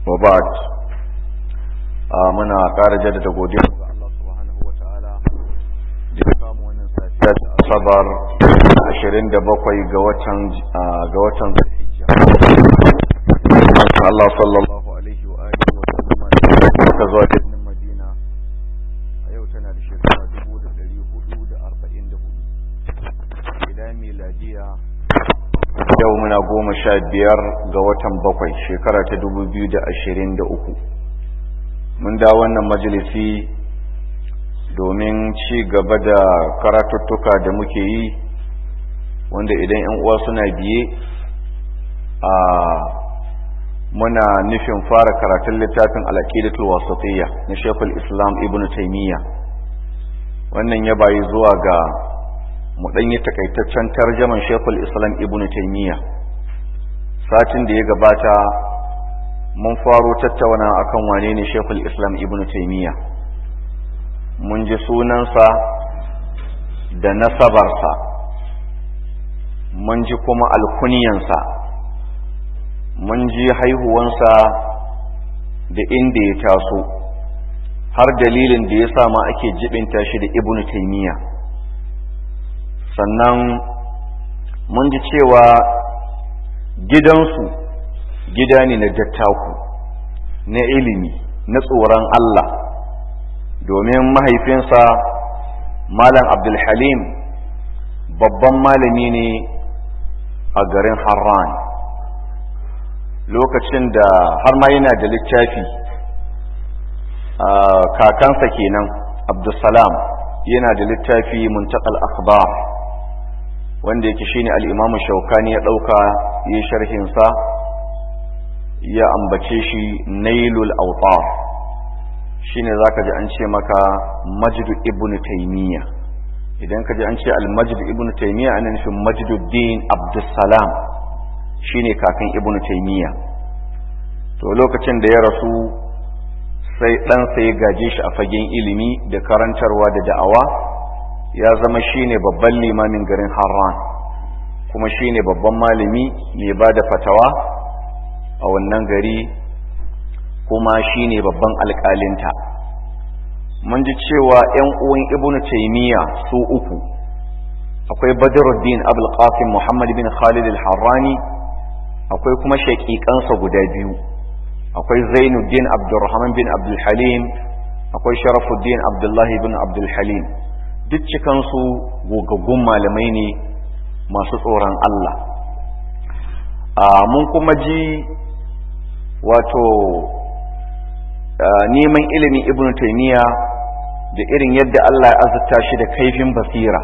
wa ba'd muna ƙara jaddada godiya ga Allah subhanahu wa ta'ala da ya samu wannan safiya ta asabar 27 ga watan ga watan Zulhijja Allah sallallahu alaihi wa alihi wa sallam ka zuwa cikin Madina a yau tana da shekara 1444 idan miladiya yau muna goma sha biyar ga watan bakwai shekara ta dubu biyu da ashirin da uku mun da wannan majalisi domin ci gaba da karatuttuka da muke yi wanda idan yan uwa suna biye a muna nufin fara karatun littafin alaƙidatul wasatiyya na shekul islam ibn taimiyya wannan ya bayi zuwa ga mu ɗan yi takaitaccen tarjaman shekul islam ibn taimiyya satin da ya gabata mun faro tattauna akan wane ne shekul islam ibn taimiyya mun ji sunansa da nasabarsa mun ji kuma alkuniyansa mun ji haihuwansa da inda ya taso har dalilin da ya sa ma ake jibinta shi da ibn taimiyya sannan mun ji cewa gidansu gida ne na dattaku na ilimi na tsoron Allah domin mahaifinsa malam abdulhalim babban malami ne a garin harran lokacin da har ma yana da littafi kakansa kenan abdulsalam yana da littafi muntakal akhbar wanda yake shine al-Imam Shawkani ya dauka yi sharhin sa ya ambace shi Nailul Awtar shine zaka ji an ce maka Majd ibn Taymiyyah idan ka ji an ce al-Majd ibn Taymiyyah ana nufin Majduddin Abdussalam shine kakan ibn Taymiyyah to lokacin da ya rasu sai ɗansa ya gaje shi a fagen ilimi da karantarwa da da'awa ya zama shine babban limamin garin Harran kuma shine babban malami mai ba da fatawa a wannan gari kuma shine babban alƙalinta mun ji cewa 'yan uwan ibnu taymiya su uku akwai badruddin abul qasim muhammad bin khalid al-harrani akwai kuma shaƙiƙansa guda biyu akwai zainuddin abdurrahman bin abdul halim akwai sharafuddin abdullahi bin abdul halim duk cikansu gogaggun malamai ne masu tsoron Allah mun kuma ji wato neman ilimin ibn taymiya da irin yadda Allah ya azurta shi da kaifin basira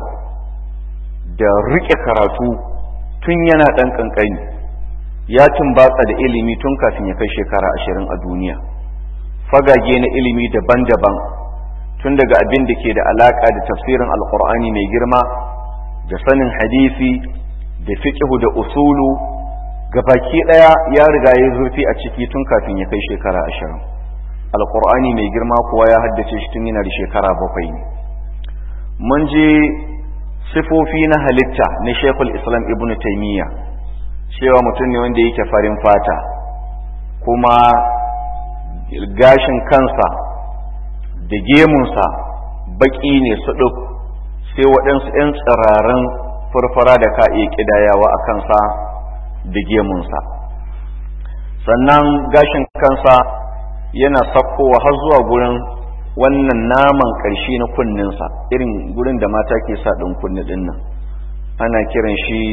da riƙe karatu tun yana ɗan ƙanƙani ya tumbatsa da ilimi tun kafin ya kai shekara ashirin a duniya fagage na ilimi daban-daban tun daga abin da ke da alaka da tafsirin alkur'ani mai girma da sanin hadisi da fiqhu da usulu gabaki daya ya riga ya zurfi a ciki tun kafin ya kai shekara ashirin alkur'ani mai girma kuwa ya haddace shi tun yana da shekara bakwai ne mun je sifofi na halitta na shekul islam ibn taimiyya cewa mutum ne wanda yake farin fata kuma gashin kansa da gemunsa baƙi ne su ɗuk sai waɗansu ‘yan tsirarin farfara da ka iya ƙidayawa a kansa da gemunsa sannan gashin kansa yana sakkowa har zuwa gurin wannan naman ƙarshe na kunninsa irin gurin da mata ke sa ɗin kunni ɗin nan ana kiran shi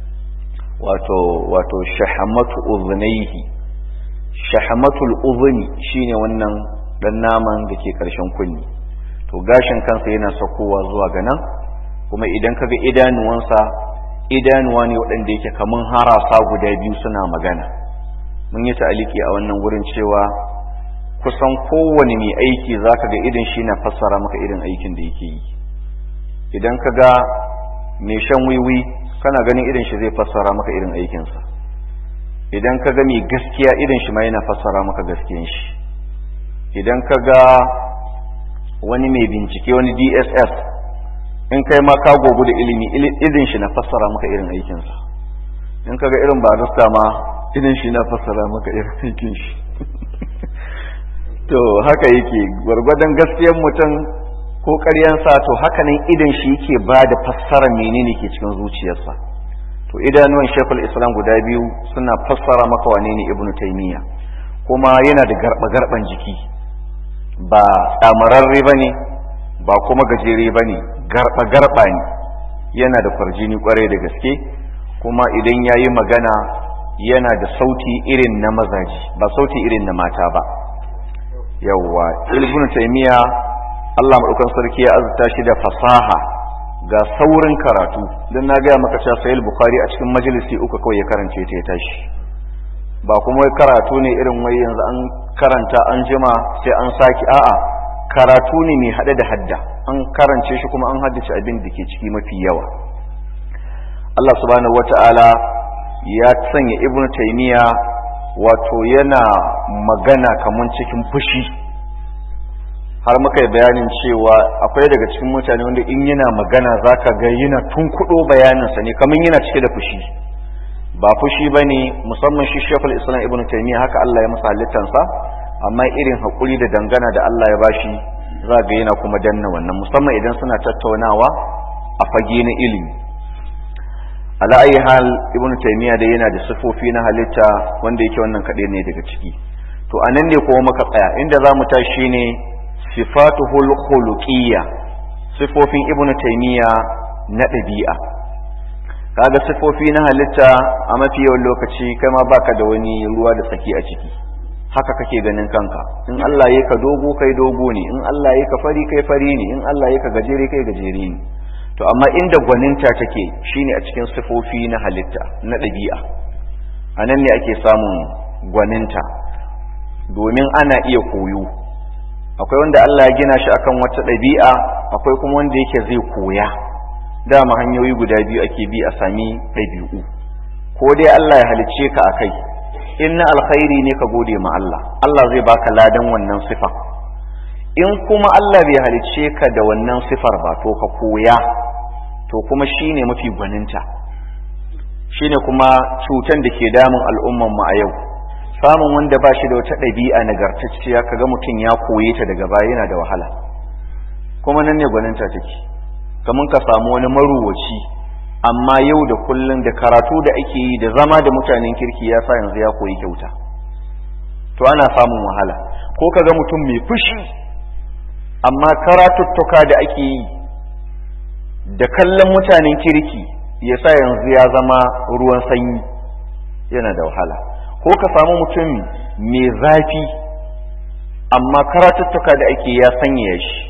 wato wato shahamatu uzunaihi shahamatul uzuni shine wannan dan naman da ke ƙarshen kunni to gashin kansa yana sakowa zuwa ga nan kuma idan kaga idanuwansa idanuwa ne waɗanda yake kaman harasa guda biyu suna magana mun yi ta'aliki a wannan wurin cewa kusan kowane mai aiki zaka ga idan shi na fassara maka irin aikin da yake yi idan kaga mai shan wiwi kana ganin irin shi zai fassara maka irin aikinsa idan kaga mai gaskiya irin shi ma yana fassara maka gaskiyan shi idan ka ga wani mai bincike wani dss in kai ma ka gogu da ilimi idin shi na fassara maka irin aikinsa in ka ga irin barista ma idin shi na fassara maka irin aikin shi to haka yake gwargwadon gaskiyar mutum ko ƙaryansa to haka nan idan shi yake ba da fassara menene ke cikin zuciyarsa to idanuwan shekul islam guda biyu suna fassara maka wane ne ibnu taimiyya kuma yana da garba-garban jiki ba tsamararre ba ne ba kuma gajere ba ne garba-garba ne yana da kwarjini kwarai da gaske kuma idan ya yi magana yana da sauti irin na mazaji ba sauti irin na mata ba yawwa ibnu taimiyya allah maɗaukan sarki ya azurta shi da fasaha ga saurin karatu don na gaya maka cewa sayil bukhari a cikin majalisi uku kawai ya karance ta ya tashi ba kuma wai karatu ne irin wai yanzu an karanta an jima sai an saki a'a karatu ne mai haɗe da hadda an karance shi kuma an haddace abin da ke ciki mafi yawa Allah subhanahu wata'ala ya sanya ibnu taymiya wato yana magana kaman cikin fushi har muka yi bayanin cewa akwai daga cikin mutane wanda in yana magana zaka ga yana tunkuɗo bayaninsa ne kamar yana cike da fushi ba fushi ba ne musamman shi shekul islam ibn taimiyya haka Allah ya masa halittansa amma irin haƙuri da dangana da Allah ya bashi za ga yana kuma danna wannan musamman idan suna tattaunawa a fage na ilimi ala ayi hal ibn taimiyya da yana da sifofi na halitta wanda yake wannan kaɗai ne daga ciki to anan ne kuma muka tsaya inda za mu tashi ne sifatuhul khuluqiyya sifofin ibn taimiyya na ɗabi'a kaga sifofi na halitta a mafi yawan lokaci kai ma baka da wani ruwa da tsaki a ciki haka kake ganin kanka in Allah ya ka dogo kai dogo ne in Allah ya ka fari kai fari ne in Allah ya ka gajere kai gajere ne to amma inda gwaninta take shine a cikin sifofi na halitta na ɗabi'a a nan ne ake samun gwaninta domin ana iya koyo akwai wanda Allah ya gina shi akan wata ɗabi'a akwai kuma wanda yake zai koya dama hanyoyi guda biyu ake bi a sami ɗabi'u ko dai Allah ya halicce ka a kai in na alkhairi ne ka gode ma Allah Allah zai baka ladan wannan sifa in kuma Allah bai halicce ka da wannan sifar ba to ka koya to kuma shine mafi gwaninta shine kuma cutan da ke damun al'umman mu a yau samun wanda ba shi da wata ɗabi'a nagartacciya kaga mutum ya koye ta daga baya yana da wahala kuma nan ne gwaninta take kamar ka samu wani maruwaci amma yau da kullum da karatu da ake yi da zama da mutanen kirki ya sa yanzu ya koyi kyauta to ana samun wahala ko ka ga mutum mai fushi amma karatuttuka da ake yi da kallon mutanen kirki ya sa yanzu ya zama ruwan sanyi yana da wahala ko ka samu mutum mai zafi amma karatuttuka da ake ya sanya shi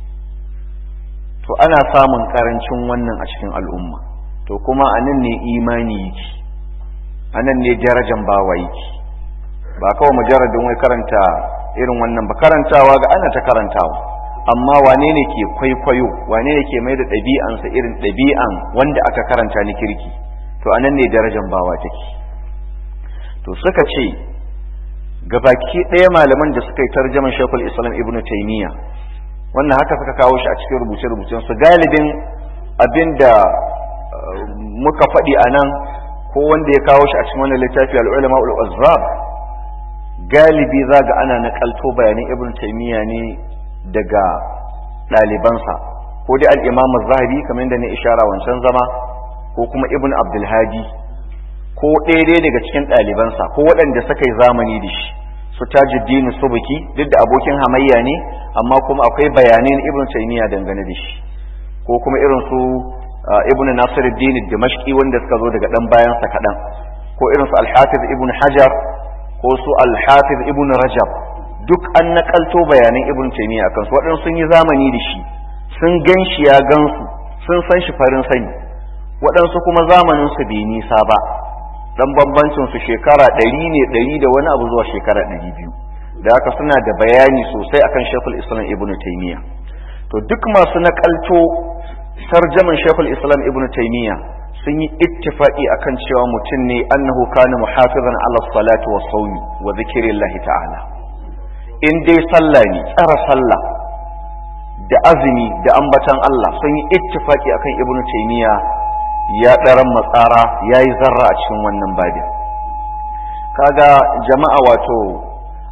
to ana samun karancin wannan a cikin al'umma to kuma a nan ne imani yake a nan ne darajan bawa yake ba kawai mujarradin wai karanta irin wannan ba karantawa ga ana ta karantawa amma wane ne ke kwaikwayo wane ne ke mai da ɗabi'ansa irin ɗabi'an wanda aka karanta ni kirki to a nan ne darajan bawa take to suka ce gabaki ɗaya malaman da suka yi tarjaman shekul islam ibnu taimiyya wannan haka suka kawo shi a cikin rubuce-rubucen su galibin abin da muka faɗi a nan ko wanda ya kawo shi a cikin wannan littafi al'ulama ul'azzab galibi za ga ana nakalto bayanan ibn taymiya ne daga ɗalibansa ko dai al-imam zahabi kamar da na ishara wancan zama ko kuma ibn abdulhadi ko ɗaya daga cikin ɗalibansa ko waɗanda suka yi zamani da shi su tajuddin subuki duk da abokin hamayya ne amma kuma akwai bayanan ibn taymiya dangane da shi ko kuma irin su ibn nasiruddin dimashqi wanda suka zo daga dan bayan sa kadan ko irin su al-hafiz ibn hajar ko su al-hafiz ibn rajab duk an nakalto bayanan ibn taymiya akan su waɗansu sun yi zamani da shi sun gan shi ya gansu sun san shi farin sani waɗansu kuma zamanin su bai nisa ba dan bambancin su shekara ɗari ne ɗari da wani abu zuwa shekara ɗari biyu da haka suna da bayani sosai akan shekul islam ibn taymiya to duk masu nakalto tarjaman shekul islam ibn taymiya sun yi ittifaqi akan cewa mutum ne annahu kana muhafizan ala salati wa sawmi wa zikrillahi ta'ala in dai sallah ne tsara sallah da azumi da ambatan Allah sun yi ittifaqi akan ibn taymiya ya ɗaran matsara ya yi zarra a cikin wannan babin kaga jama'a wato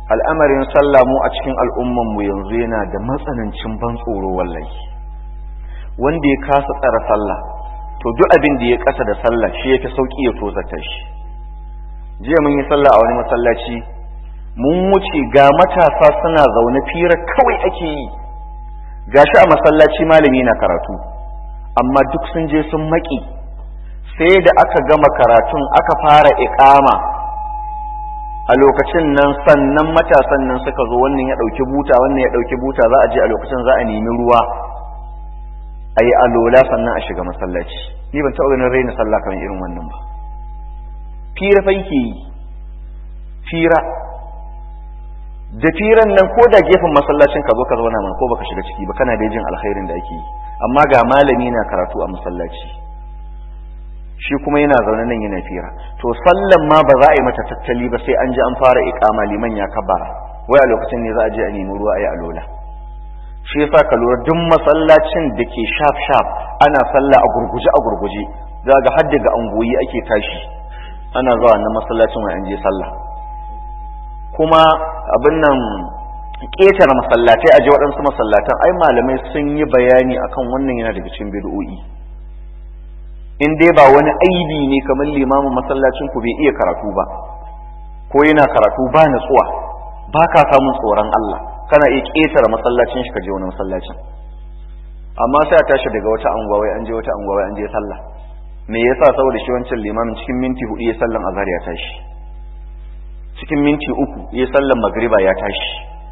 al'amarin sallah mu a cikin al'umman mu yanzu yana da matsanancin ban tsoro wallahi wanda ya kasa tsara sallah to duk abin da ya kasa da sallah shi yake sauki ya tozata shi jiya mun yi sallah a wani masallaci mun wuce ga matasa suna zaune fira kawai ake yi gashi a masallaci malami na karatu amma duk sun je sun maki sai da aka gama karatun aka fara iqama a lokacin nan sannan matasan nan suka zo wannan ya dauki buta wannan ya dauki buta za a je a lokacin za a nemi ruwa a yi alola sannan a shiga masallaci ni ban taɓa ganin raina sallah kamar irin wannan ba fira fa yake yi fira da firan nan ko da gefen masallacin ka zo ka zauna mana ko baka shiga ciki ba kana da jin alkhairin da ake yi amma ga malami na karatu a masallaci shi kuma yana zaune nan yana fira to sallan ma ba za a yi mata tattali ba sai an ji an fara iqama liman ya kabara wai a lokacin ne za a je a nemi ruwa a yi alola shi yasa ka lura duk masallacin da ke shaf shaf ana sallah a gurguje a gurguje za ga har daga angoyi ake tashi ana zuwa na masallacin wai an je sallah kuma abin nan ƙetare masallatai a je waɗansu masallatan ai malamai sun yi bayani akan wannan yana daga cikin bid'o'i in dai ba wani aibi ne kamar limamin masallacin ku bai iya karatu ba ko yana karatu ba natsuwa ba ka samun tsoron Allah kana iya ƙetare masallacin shi ka je wani masallacin amma sai a tashi daga wata anguwa wai an je wata anguwa wai an je sallah me yasa saboda shi wancan limamin cikin minti hudu ya sallan azhar ya tashi cikin minti uku ya sallan magriba ya tashi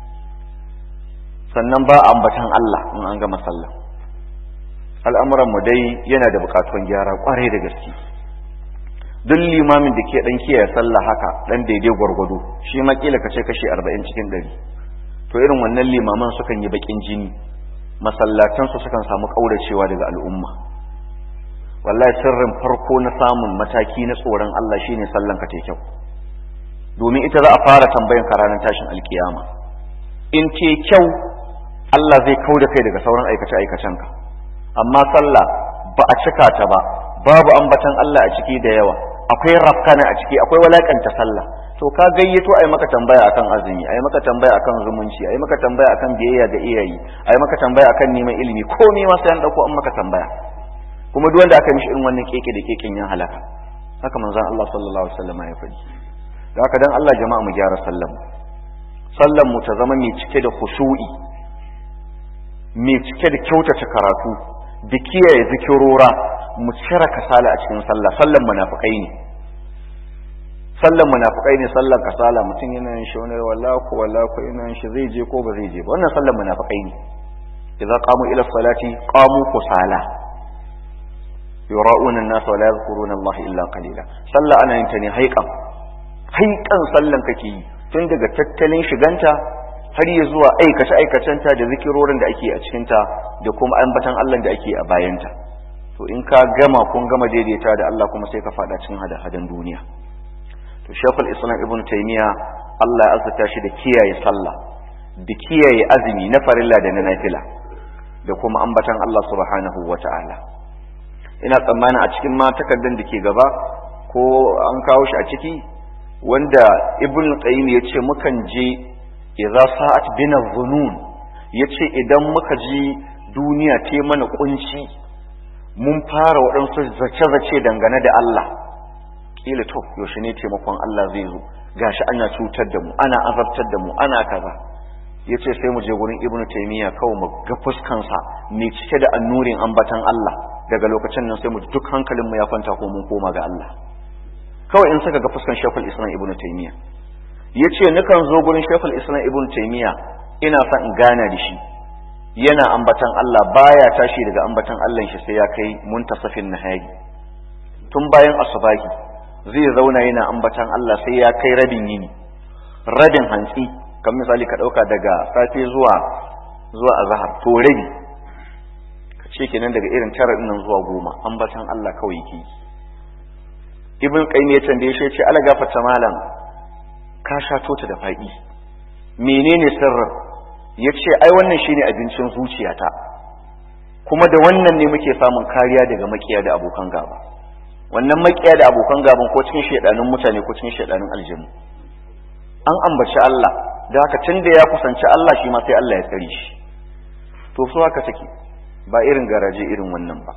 sannan ba ambatan Allah in an gama sallah al'amuran mu dai yana da bukatun gyara kwarai da gaske duk limamin da ke dan kiyaye sallah haka dan daidai gwargwado shi ma kila kace kashi 40 cikin 100 to irin wannan limaman sukan yi bakin jini masallatansu sukan samu kauracewa daga al'umma wallahi sirrin farko na samun mataki na tsoron Allah shine sallan ka kyau domin ita za a fara tambayan ka ranar tashin alkiyama in te kyau Allah zai kau da kai daga sauran aikace aikacen ka amma sallah ba a cika ta ba babu ambatan Allah a ciki da yawa akwai rafkana a ciki akwai walakanta sallah to ka gayyato ai maka tambaya akan azumi ai maka tambaya akan zumunci ai maka tambaya akan biyayya ga iyayi ai maka tambaya akan neman ilimi komai ma sai an dauko an maka tambaya kuma duk wanda aka mishi irin wannan keke da keken ya halaka haka manzon Allah sallallahu alaihi wasallam ya faɗi da haka dan Allah jama'a mu gyara sallan sallan mu ta zama mai cike da khushu'i mai cike da kyautata karatu da kiyaye zikirora mu cire kasala a cikin sallah sallan munafikai ne sallan munafikai ne sallan kasala mutum yana yin shi wani wallahu wallahu yana yin shi zai je ko ba zai je ba wannan sallan munafikai ne idza qamu ila salati qamu kusala yura'una an-nas wa la yadhkuruna Allah illa qalila sallah ana yin ta ne haiqan haiqan sallan kake yi tun daga tattalin shiganta har ya zuwa aikace aikacenta da zikirorin da ake a cikinta da kuma ambatan Allah da ake a bayanta to in ka gama kun gama daidaita da Allah kuma sai ka fada cikin hada-hadan duniya to shekul islam ibn taymiya Allah ya azurta shi da kiyaye sallah da kiyaye azumi na farilla da na nafila da kuma ambatan Allah subhanahu wata'ala ina tsammanin a cikin ma takardar da ke gaba ko an kawo shi a ciki wanda ibn qayyim ya ce mukan je idza sa'at bina dhunun yace idan muka ji duniya ta mana kunci mun fara waɗansu zace-zace dangane da Allah kila to yaushe ne taimakon Allah zai zo gashi ana cutar da mu ana azabtar da mu ana kaza yace sai mu je gurin ibnu taymiya kawai mu ga fuskansa mai cike da annurin ambatan Allah daga lokacin nan sai mu duk hankalin mu ya kwanta ko mun koma ga Allah kawai in saka ga fuskan shekul islam ibnu taymiya yace nukan zo gurin shekul islam ibnu taymiya ina son in gana da shi yana ambatan Allah baya tashi daga ambatan Allah shi sai ya kai muntasafin nahari tun bayan asubahi zai zauna yana ambatan Allah sai ya kai rabin yini rabin hantsi kan misali ka dauka daga safe zuwa zuwa azhar to rabi ka ce kenan daga irin tara nan zuwa goma ambatan Allah kawai yake ibn qayyim ya tambaye shi ce ala gafarta malam ka sha tota da faɗi menene sirrin ya ce ai wannan shine abincin zuciyata kuma da wannan ne muke samun kariya daga makiya da abokan gaba wannan makiya da abokan gaban ko cikin shaidanun mutane ko cikin shaidanun aljinu an ambaci Allah da haka tun da ya kusanci Allah shi ma sai Allah ya tsare shi to su haka take ba irin garaje irin wannan ba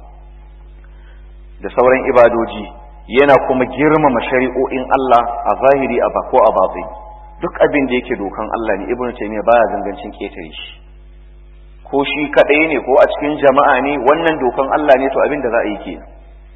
da sauran ibadoji yana kuma girmama shari'o'in Allah a zahiri a ko a batsi duk abin da yake dokan Allah ne ibnu taymiya baya gangancin ketare shi ko shi kadai ne ko a cikin jama'a ne wannan dokan Allah ne to abin da za a yi kenan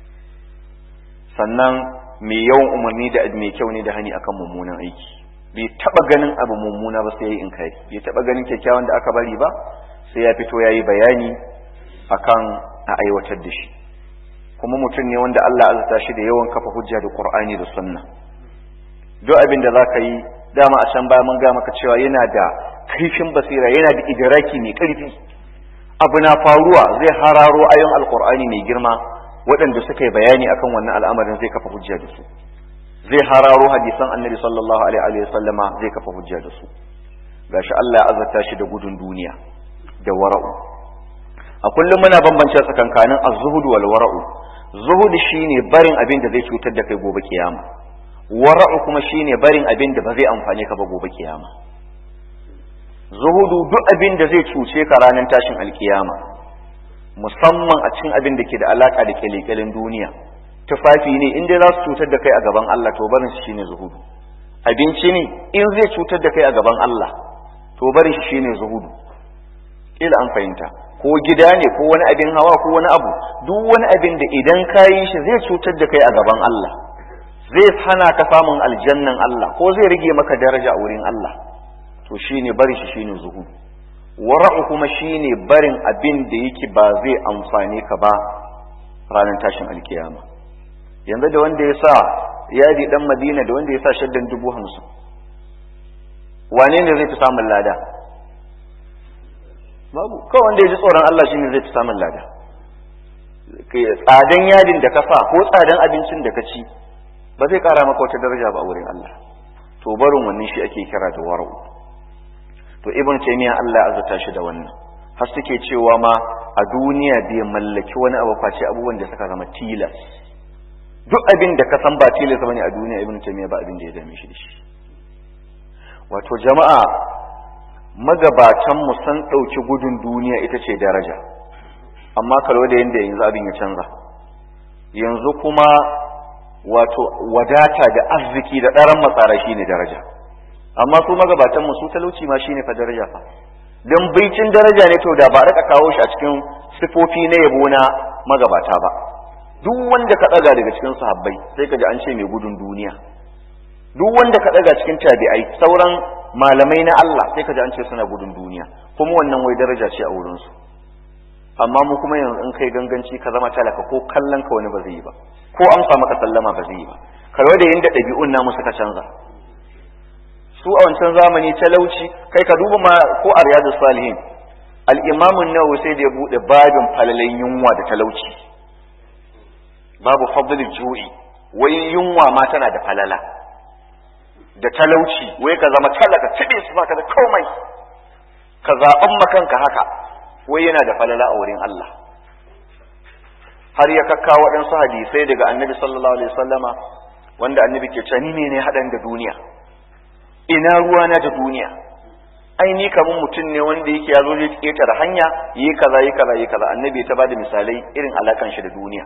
sannan mai yawan umarni da mai kyau ne da hani akan mummunan aiki bai taba ganin abu mummuna ba sai ya yi in kai bai taba ganin kyakkyawan da aka bari ba sai ya fito ya yi bayani akan a aiwatar da shi kuma mutum ne wanda Allah azata shi da yawan kafa hujja da Qur'ani da Sunna duk abin da zaka yi dama a can baya mun ga maka cewa yana da kaifin basira yana da idraki mai karfi abu na faruwa zai hararo ayon alqur'ani mai girma waɗanda suka yi bayani akan wannan al'amarin zai kafa hujja da su zai hararo hadisan annabi sallallahu alaihi wa sallama zai kafa hujja da su gashi Allah ya azata shi da gudun duniya da wara'u a kullum muna bambance tsakankanin az-zuhud wal wara'u zuhud shine barin abin da zai cutar da kai gobe kiyama wara'u kuma shine barin abin da ba zai amfane ka ba gobe kiyama zuhudu duk abin da zai cuce ka ranar tashin alkiyama musamman a cikin abin da ke da alaka da kyalekyalen duniya tufafi ne in dai za su cutar da kai a gaban Allah to barin shi shine zuhudu abinci ne in zai cutar da kai a gaban Allah to barin shi shine zuhudu ila an fahimta ko gida ne ko wani abin hawa ko wani abu duk wani abin da idan ka yi shi zai cutar da kai a gaban Allah zai hana ka samun aljannan Allah ko zai rage maka daraja a wurin Allah to shine bari shi shine zuhu wara'u kuma shine barin abin da yake ba zai amfane ka ba ranar tashin alkiyama yanzu da wanda ya sa yadi dan Madina da wanda ya sa shaddan dubu hamsin wane ne zai fi samun lada babu kawai wanda ya ji tsoron Allah shi ne zai fi samun lada tsadan yadin da ka sa ko tsadan abincin da ka ci ba zai kara maka wata daraja ba a wurin Allah to barin wannan shi ake kira da wara'u to ibn taymiya Allah ya azata shi da wannan har suke cewa ma a duniya bai mallaki wani abu face abubuwan da suka zama tilas duk abin da ka san ba tilas bane a duniya ibn taymiya ba abin da ya dame shi da shi wato jama'a magabatanmu sun ɗauki gudun duniya ita ce daraja amma kalo da yadda yanzu abin ya canza yanzu kuma wato wadata da arziki da ɗaran matsara shi ne daraja amma su magabatanmu su talauci ma shi ne fa daraja fa don baicin daraja ne to da ba raka kawo shi a cikin sifofi na yabo na magabata ba duk wanda ka ɗaga daga cikin sahabbai sai ka ji an ce mai gudun duniya duk wanda ka ɗaga cikin tabi'ai sauran malamai na Allah sai ka ji an ce suna gudun duniya kuma wannan wai daraja ce a wurinsu amma mu kuma yanzu in kai ganganci ka zama talaka ko kallon ka wani ba zai yi ba ko amsa maka sallama ba zai yi ba kalwa da yanda ɗabi'un namu suka canza su a wancan zamani talauci kai ka duba ma ko a riyadu salihin al-imam an-nawawi sai da ya bude babin falalen yunwa da talauci babu fadl ju'i wai yunwa ma tana da falala da talauci wai ka zama talaka tibe su baka da komai ka zaɓan makanka haka wai yana da falala a wurin Allah har ya kakka waɗansu hadisai daga annabi sallallahu alaihi wasallama wanda annabi ke cani ne ne haɗan da duniya ina ruwa na da duniya ai ni kamun mutum ne wanda yake ya zo zai ƙetare hanya yi kaza yi kaza yi kaza annabi ta bada misalai irin alakan shi da duniya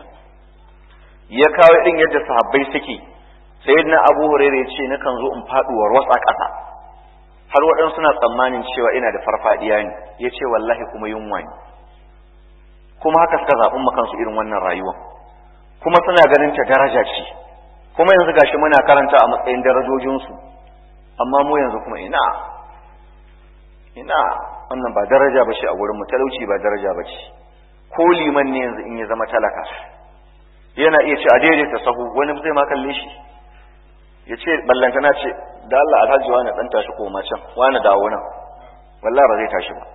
ya kawo irin yadda sahabbai suke sayyidina abu hurairah ya ce nakan zo in faduwar wasa ƙasa har waɗansu suna tsammanin cewa ina da farfadiya ne ya ce wallahi kuma yunwa ne kuma haka suka zaɓin makansu irin wannan rayuwa kuma suna ganin ta daraja ce kuma yanzu gashi muna karanta a matsayin darajojinsu amma mu yanzu kuma ina ina wannan ba daraja ba ce a wurin mu talauci ba daraja ba ce ko liman ne yanzu in ya zama talaka yana iya ce a daidaita sahu wani zai ma kalle shi ya ce ballantana ce da Allah alhaji wani dan tashi koma can wani dawo nan wallahi ba zai tashi ba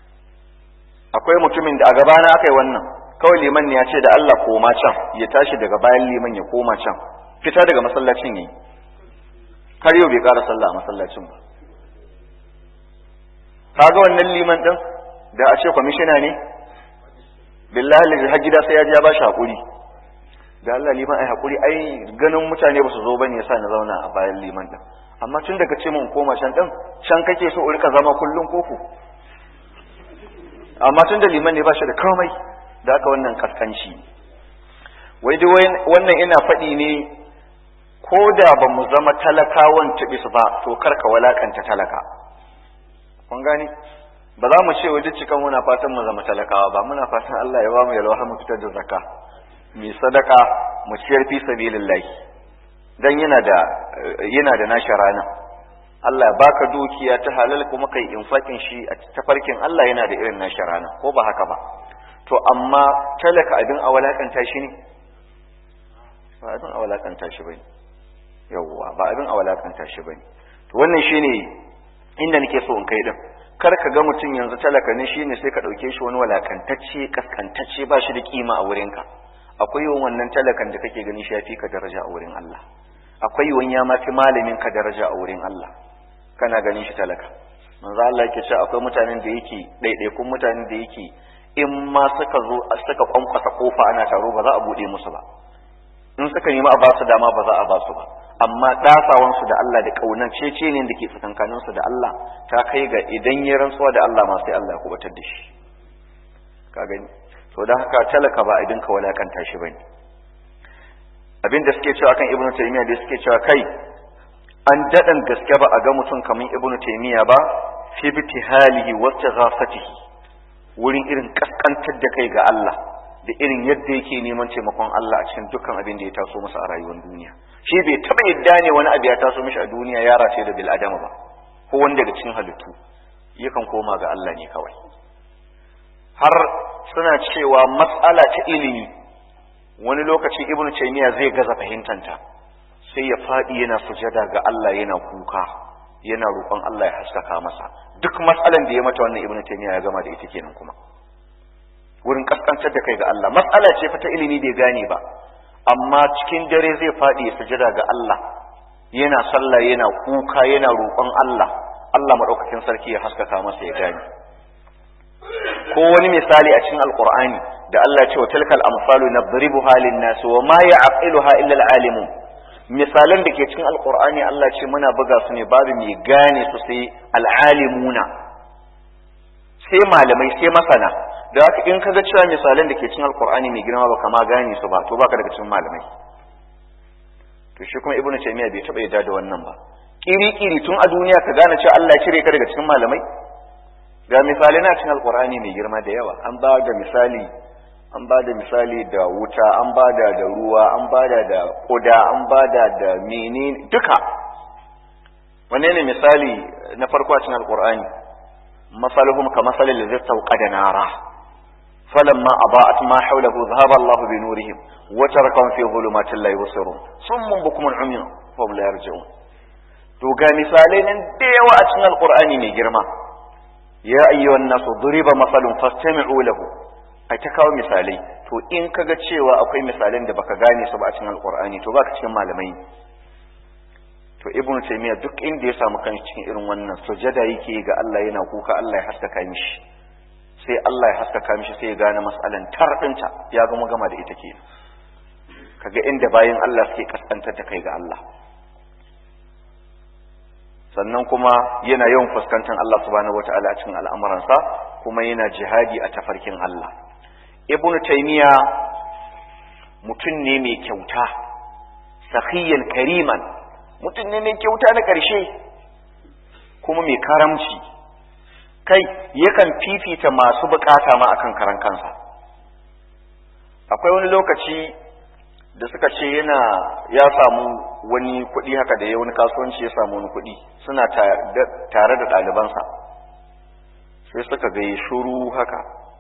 akwai mutumin da a gabana aka yi wannan kawai liman ne ya ce da Allah koma can ya tashi daga bayan liman ya koma can fita daga masallacin yayi har yau bai ƙara sallah a masallacin ba kaga wannan liman din da a ce kwamishina ne billahi har gida sai ya ji ya bashi hakuri da Allah liman ai hakuri ai ganin mutane ba su zo bane yasa na zauna a bayan liman din amma tun daga ce mun koma can din can kake so rika zama kullun koko amma tun da liman ne ba shi da komai da aka wannan kaskanci wai dai wannan ina faɗi ne ko da ba mu zama talakawan tibis ba to karka walakanta talaka kun gani ba za mu ce wa duk cikan muna fatan mu zama talakawa ba muna fatan Allah ya ba mu yalwa mu fitar da zakka mu sadaka mu ciyar fi sabilillah dan yana da yana da nashi rana Allah ya baka dukiya ta halal kuma kai infakin shi a tafarkin Allah yana da irin nashi rana ko ba haka ba to amma talaka abin a walakanta shi ne ba abin a walakanta shi bane yawwa ba abin a walakanta shi bane to wannan shine inda nake so in kai din kar ka ga mutum yanzu talaka ne shine sai ka dauke shi wani walakantacce kaskantacce ba shi da kima a wurinka akwai yawan wannan talakan da kake gani shi yafi ka daraja a wurin Allah akwai yawan ya ma fi malamin ka daraja a wurin Allah kana ganin shi talaka manzo Allah yake cewa akwai mutanen da yake ɗaiɗaikun mutanen da yake in ma suka zo suka kwankwasa kofa ana taro ba za a bude musu ba in suka nemi a ba su dama ba za a ba su ba amma ɗasawansu da Allah da ƙaunar cece ne da ke tsakankaninsu da Allah ta kai ga idan ya rantsuwa da Allah ma sai Allah ya kubatar da shi ka gani to don haka talaka ba abin ka walakanta shi bane abin da suke cewa kan ibnu taymiya da suke cewa kai an daɗan gaske ba a ga mutum kamar ibnu taymiya ba fi bitihalihi wa taghafatihi wurin irin kaskantar da kai ga Allah da irin yadda yake neman taimakon Allah a cikin dukkan abin da ya taso masa a rayuwar duniya shi bai taba yadda ne wani abu ya taso mishi a duniya ya race da bil adama ba ko wanda daga cikin halittu yakan koma ga Allah ne kawai har suna cewa matsala ta ilimi wani lokaci ibn taymiya zai gaza fahimtanta sai ya fadi yana sujada ga Allah yana kuka yana roƙon Allah ya haskaka masa duk matsalan da ya mata wannan ibn taymiya ya gama da ita kenan kuma wurin kaskantar da kai ga Allah matsala ce fa ta ilimi bai gane ba amma cikin dare zai faɗi ya sujada ga Allah yana sallah yana kuka yana roƙon Allah Allah madaukakin sarki ya haskaka masa ya gane ko wani misali a cikin alqur'ani da Allah ya ce wa tilkal amsalu nadribuha lin-nas wa ma ya'qiluha illa al-alimun misalan da ke cikin alqur'ani Allah ce muna buga su ne babu mai gane su sai al-alimuna sai malamai sai masana da haka in kaga cewa misalan da ke cikin alkur'ani mai girma baka ma gane su ba to baka daga cikin malamai to shi kuma ibnu taymiya bai taba yarda da wannan ba kiri kiri tun a duniya ka gane cewa Allah ya cire ka daga cikin malamai ga misalai na cikin alkur'ani mai girma da yawa an ba da misali an ba da misali da wuta an ba da da ruwa an ba da da koda an ba da da menene duka wanne ne misali na farko a cikin alkur'ani masaluhum ka masalil ladzi tawqada nara فلما أضاءت ما حوله ذهب الله بنورهم وتركهم في ظلمات لا يبصرون صم بكم عمي فهم لا يرجعون to ga misalai nan da yawa a cikin alqur'ani mai girma ya ayyuhan nasu duriba masalun fastami'u lahu ai ta kawo misalai to in kaga cewa akwai misalan da baka gane su ba a cikin alqur'ani to baka cikin malamai to ibnu taymiya duk inda ya samu kan cikin irin wannan sujada yake ga Allah yana kuka Allah ya haskaka mishi sai Allah ya haskaka mishi sai ya gane mas'alan tarbinta ya gama gama da ita kenan kaga inda bayan Allah suke kaskantar da kai ga Allah sannan kuma yana yawan fuskantar Allah subhanahu wataala a cikin al'amuransa kuma yana jihadi a tafarkin Allah ibnu taymiya mutum ne mai kyauta sakhiyan kariman mutum ne mai kyauta na ƙarshe kuma mai karamci kai yakan fifita masu bukata ma akan karan kansa akwai wani lokaci da suka ce yana ya samu wani kuɗi haka da ya wani kasuwanci ya samu wani kuɗi suna tare da ɗalibansa sai suka ga shuru haka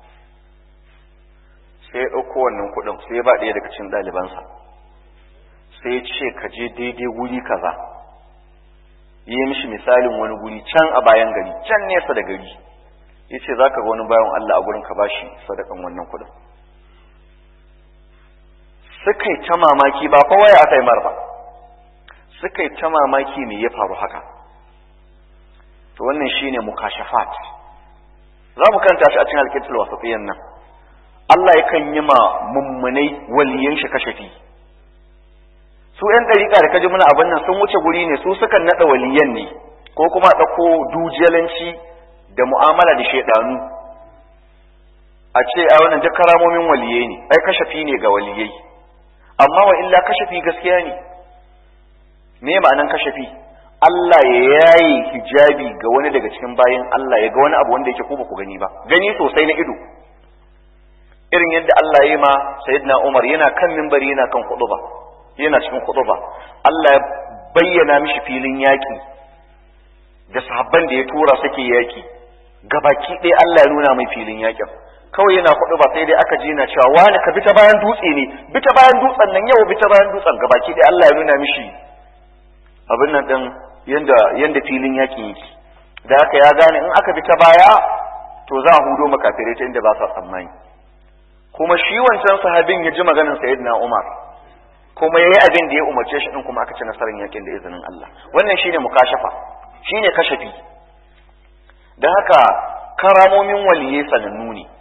sai ya ɗauko wannan kuɗin sai ya ba ɗaya daga cikin ɗalibansa sai ya ce ka je daidai wuri kaza yi mishi misalin wani guri can a bayan gari can nesa da gari ya ce za ka ga wani bayan Allah a gurin ka bashi sadakan wannan kuɗin suka yi ta mamaki ba fa waya aka yi mar ba suka yi ta mamaki me ya faru haka to wannan shine mukashafat za mu kanta shi a cikin alkitul wasatiyan nan Allah yakan yi ma mummunai waliyan shi kashafi su yan dariƙa da kaji muna abin nan sun wuce guri ne su sukan naɗa waliyan ne ko kuma ɗauko dujalanci da mu'amala da shaidanu a ce a wannan duk karamomin waliyai ne ai kashafi ne ga waliyai amma wa illa kashafi gaskiya ne me ma'anan kashafi Allah ya yaye hijabi ga wani daga cikin bayan Allah ya ga wani abu wanda yake ko ba ku gani ba gani sosai na ido irin yadda Allah ya yi ma sayyidina Umar yana kan minbari yana kan khutba yana cikin khutba Allah ya bayyana mishi filin yaki da sahabban da ya tura suke yaki gabaki ɗaya Allah ya nuna mai filin yakin kawai yana kuɗi ba sai dai aka ji na cewa wani ka bi ta bayan dutse ne bi ta bayan dutsen nan yau bi ta bayan dutsen gabaki ɗaya Allah ya nuna mishi abin nan ɗin yanda yanda filin yakin yake da haka ya gane in aka bi ta baya to za a hudo makafirai ta inda ba sa tsammani kuma shi wancan sahabin ya ji maganar sayyidina Umar kuma yayi abin da ya umarce shi din kuma aka ci nasarar yakin da izinin Allah wannan shine mukashafa shine kashafi da haka karamomin waliyai sanannu ne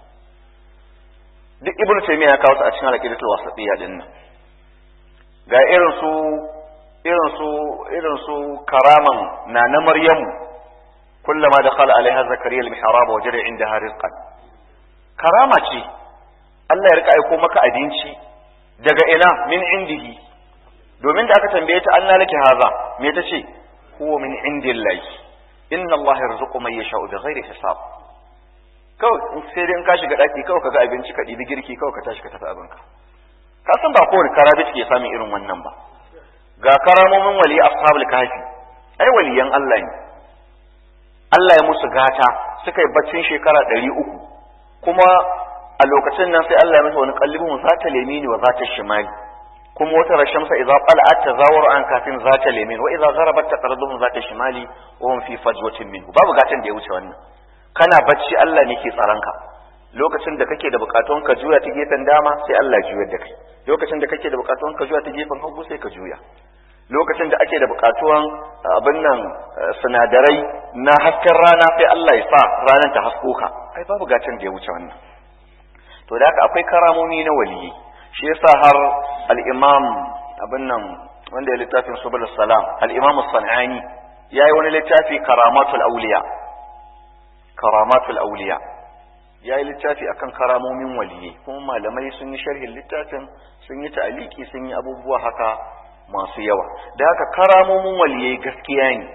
duk ibn taymiya ya kawo su a cikin al-aqidatul wasatiyya din nan ga irin su irin su irin su karaman na na maryamu kullama dakhala alaiha zakariya al-mihrab wajada indaha rizqan karama ce Allah ya rika aiko maka abinci daga ina min indihi domin da aka tambaye ta Allah laki haza me ta ce huwa min indillahi inna Allah yarzuqu man yasha'u bighairi hisab kawai sai dai in ka shiga daki kawai kaga abinci ka ɗibi girki kawai ka tashi ka tafi abinka ka san ba kowane karabi ke samun irin wannan ba ga karamomin wali ashabul kafi ai waliyan Allah ne Allah ya musu gata suka yi baccin shekara ɗari uku kuma a lokacin nan sai Allah ya masa wani kallibin za ta lemini wa za ta shimali kuma wata rashamsa idza qala'at tazawwar an kafin za ta lemin wa idza gharabat taqraduhum za ta shimali wa hum fi fajwatin minhu babu gatan da ya wuce wannan kana bacci Allah ne ke tsaronka lokacin da kake da bukatun ka juya ta gefen dama sai Allah juyar da kai lokacin da kake da bukatun ka juya ta gefen hagu sai ka juya lokacin da ake da bukatuwan abin nan sinadarai na hasken rana sai Allah ya sa ranar ta hasko ka ai babu gatan da ya wuce wannan to da haka akwai karamomi na waliyi shi yasa har al-imam abin nan wanda ya littafin subul salam al-imam as-sanani yayi wani littafi karamatul awliya karamatul auliya ya yi littafi akan karamomin waliyai kuma malamai sun yi sharhin littafin sun yi ta'aliki sun yi abubuwa haka masu yawa da haka karamomin waliyai gaskiya ne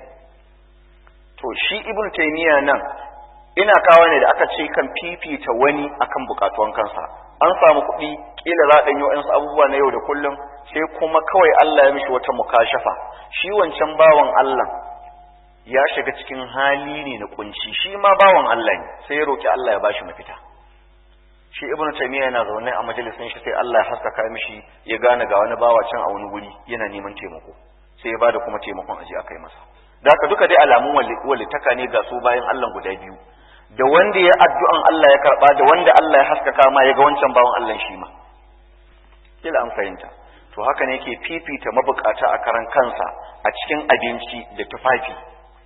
to shi ibn taymiya nan ina kawo ne da aka ce kan fifita wani akan bukatuwan kansa an samu kuɗi kila za a ɗanyi wa'ansu abubuwa na yau da kullum sai kuma kawai Allah ya mishi wata mukashafa shi wancan bawan Allah ya shiga cikin hali ne na kunci shi ma bawan Allah ne sai ya roki Allah ya bashi mafita shi ibnu taymiya yana zaune a majalisin shi sai Allah ya haskaka mishi ya gane ga wani bawa can a wani guri yana neman taimako sai ya bada kuma taimakon aje akai masa da haka duka dai alamun walitaka ne ga su bayan Allah guda biyu da wanda ya addu'an Allah ya karba da wanda Allah ya haskaka ma ya ga wancan bawan Allah shi ma kila an fahimta to haka ne yake fifita mabukata a karan kansa a cikin abinci da tufafi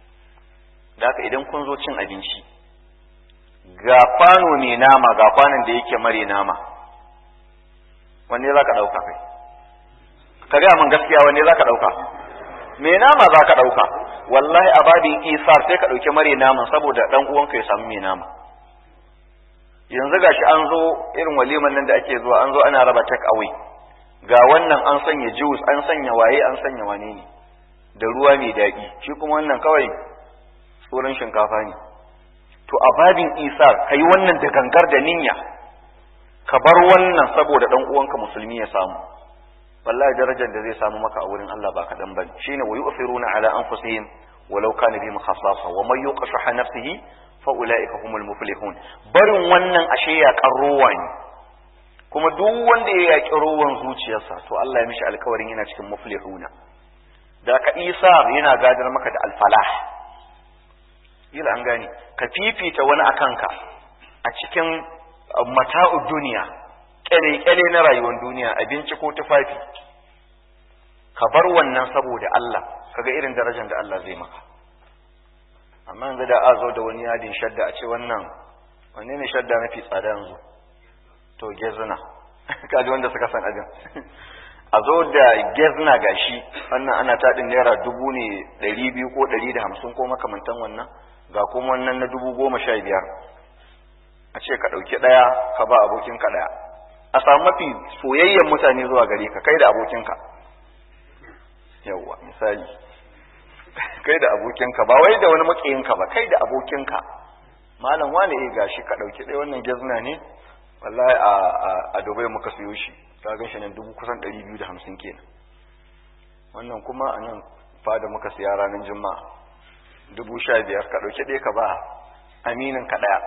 da haka idan kun zo cin abinci ga kwano mai nama ga kwanon da yake mare nama wanne za ka ɗauka kai ka gaya min gaskiya wanne za ka ɗauka mai nama za ka ɗauka wallahi a babin isar sai ka ɗauki mare naman saboda ɗan uwanka ya samu mai nama yanzu gashi an zo irin waliman nan da ake zuwa an zo ana raba take away ga wannan an sanya juice an sanya waye an sanya wane ne da ruwa mai daɗi shi kuma wannan kawai tsoron shinkafa ne to a babin isar ka yi wannan da gangar da ninya ka bar wannan saboda dan uwanka musulmi ya samu wallahi darajar da zai samu maka a wurin Allah ba kaɗan bane shine wa yu'thiruna ala anfusihim walau kana bihim khasasa wa man yuqashaha nafsihi fa ulaika humul muflihun barin wannan ashe ya karrowa ne kuma duk wanda ya yaki rowan zuciyarsa to Allah ya mishi alkawarin yana cikin muflihuna da ka isar yana gadar maka da alfalah kila an gane ka fifita wani a kanka a cikin mata'u duniya kyale-kyale na rayuwar duniya abinci ko tufafi ka bar wannan saboda Allah kaga irin darajar da Allah zai maka amma yanzu da a zo da wani yadin shadda a ce wannan wanne ne shadda mafi tsada yanzu to gezuna kaji wanda suka san abin a zo da gezna gashi wannan ana taɗin naira dubu ne ɗari biyu ko ɗari da hamsin ko makamantan wannan ga kuma wannan na dubu goma sha biyar a ce ka ɗauki ɗaya ka ba abokinka ɗaya a samu mafi soyayyen mutane zuwa gare ka kai da abokinka yawwa misali kai da abokinka ba wai da wani makiyinka ba kai da abokinka malam wane eh gashi ka ɗauki ɗaya wannan gezna ne wallahi a a Dubai muka siyo shi ka gan shi nan dubu kusan ɗari biyu da hamsin kenan wannan kuma a nan fada muka siya ranar juma'a dubu sha biyar ka ɗauki ɗaya ka ba aminin ka ɗaya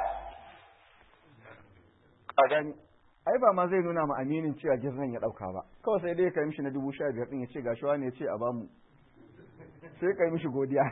a gani ai ba ma zai nuna ma aminin cewa giznan ya ɗauka ba kawai sai dai ka yi mishi na dubu sha biyar ɗin ya ce gashi wani ya ce a bamu sai ka yi mishi godiya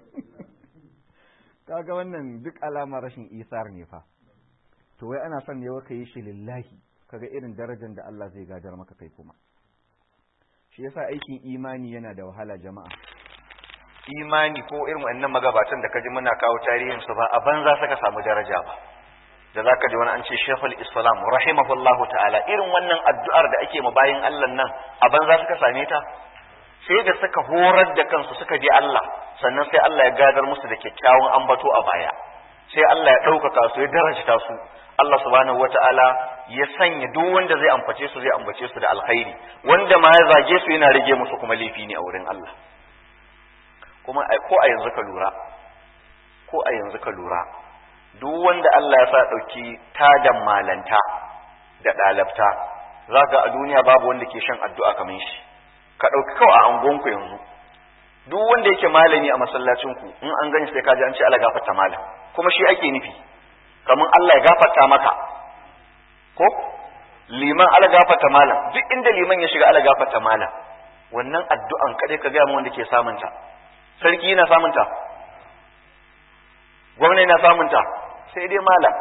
kaga wannan duk alamar rashin isar ne fa to wai ana son ne wa ka yi shi lillahi kaga irin darajar da Allah zai gadar maka kai kuma shi yasa aikin imani yana da wahala jama'a imani ko irin wannan magabatan da kaji muna kawo tarihin su ba a banza suka samu daraja ba da zaka ji wani an ce Sheikhul Islam rahimahullahu ta'ala irin wannan addu'ar da ake ma bayin Allah nan a banza suka same ta sai da suka horar da kansu suka bi Allah sannan sai Allah ya gadar musu da kyakkyawan ambato a baya sai Allah ya ɗaukaka su ya darajta su Allah subhanahu wata'ala ya sanya duk wanda zai ambace su zai ambace su da alkhairi wanda ma ya zage su yana rage musu kuma laifi ne a wurin Allah kuma ko a yanzu ka lura ko a yanzu ka lura duk wanda Allah ya sa ɗauki tadan malanta da ɗalabta za ga a duniya babu wanda ke shan addu'a kamar shi ka ɗauki kawai a angonku yanzu duk wanda yake malami a masallacinku in an gani sai ka ji an ce Allah gafarta malam kuma shi ake nufi kamar Allah ya gafarta maka ko liman ala gafarta malam duk inda liman ya shiga ala gafarta malam wannan addu'an kadai ka ga mu wanda ke samunta sarki yana samunta gwamnati yana samunta sai dai malam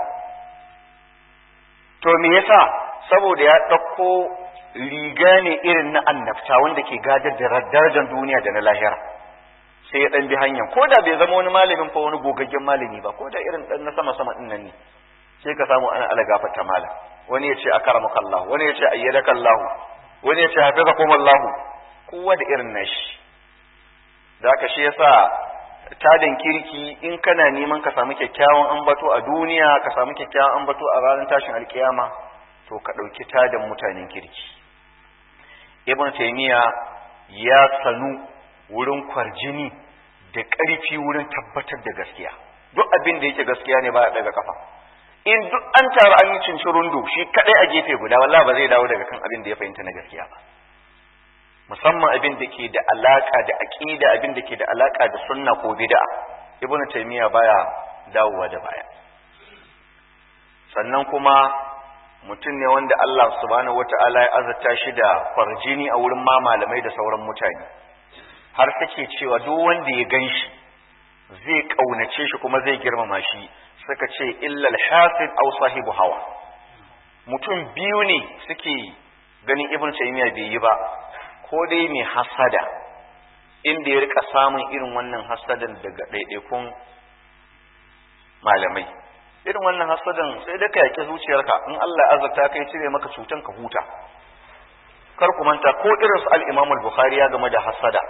to me yasa saboda ya ɗauko riga ne irin na annabta wanda ke gadar da darajar duniya da na lahira sai ya dan bi hanyar ko da bai zama wani malamin fa wani gogaggen malami ba ko da irin dan na sama sama din nan ne sai ka samu ana ala gafarta malam wani ya ce akaramaka Allah wani ya ce ayyadaka Allah wani ya ce hafizakum Allah kowa da irin nashi da haka shi yasa tadin kirki in kana neman ka samu kyakkyawan ambato a duniya ka samu kyakkyawan ambato a ranar tashin alkiyama to ka ɗauki tadin mutanen kirki ibn taymiya ya sanu wurin kwarjini da ƙarfi wurin tabbatar da gaskiya duk abin da yake gaskiya ne ba ya daga kafa in duk an taru an yi cincirundo shi kadai a gefe guda wallahi ba zai dawo daga kan abin da ya fahimta na gaskiya ba musamman abin da ke da alaka da aqida abin da ke da alaka da sunna ko bid'a ibnu taymiya baya dawowa da baya sannan kuma mutum ne wanda Allah subhanahu wata'ala ya azurta shi da farjini a wurin ma malamai da sauran mutane har take cewa duk wanda ya gan shi zai kaunace shi kuma zai girmama shi suka ce illal hasid aw sahibu hawa mutum biyu ne suke ganin ibn taymiya bai yi ba ko dai mai hasada inda ya rika samun irin wannan hasadan daga ɗaiɗaikun malamai irin wannan hasadan sai da ka yake zuciyarka in Allah ya azurta kai cire maka cutan ka huta kar ku manta ko irin su al-Imam al-Bukhari ya game da hasada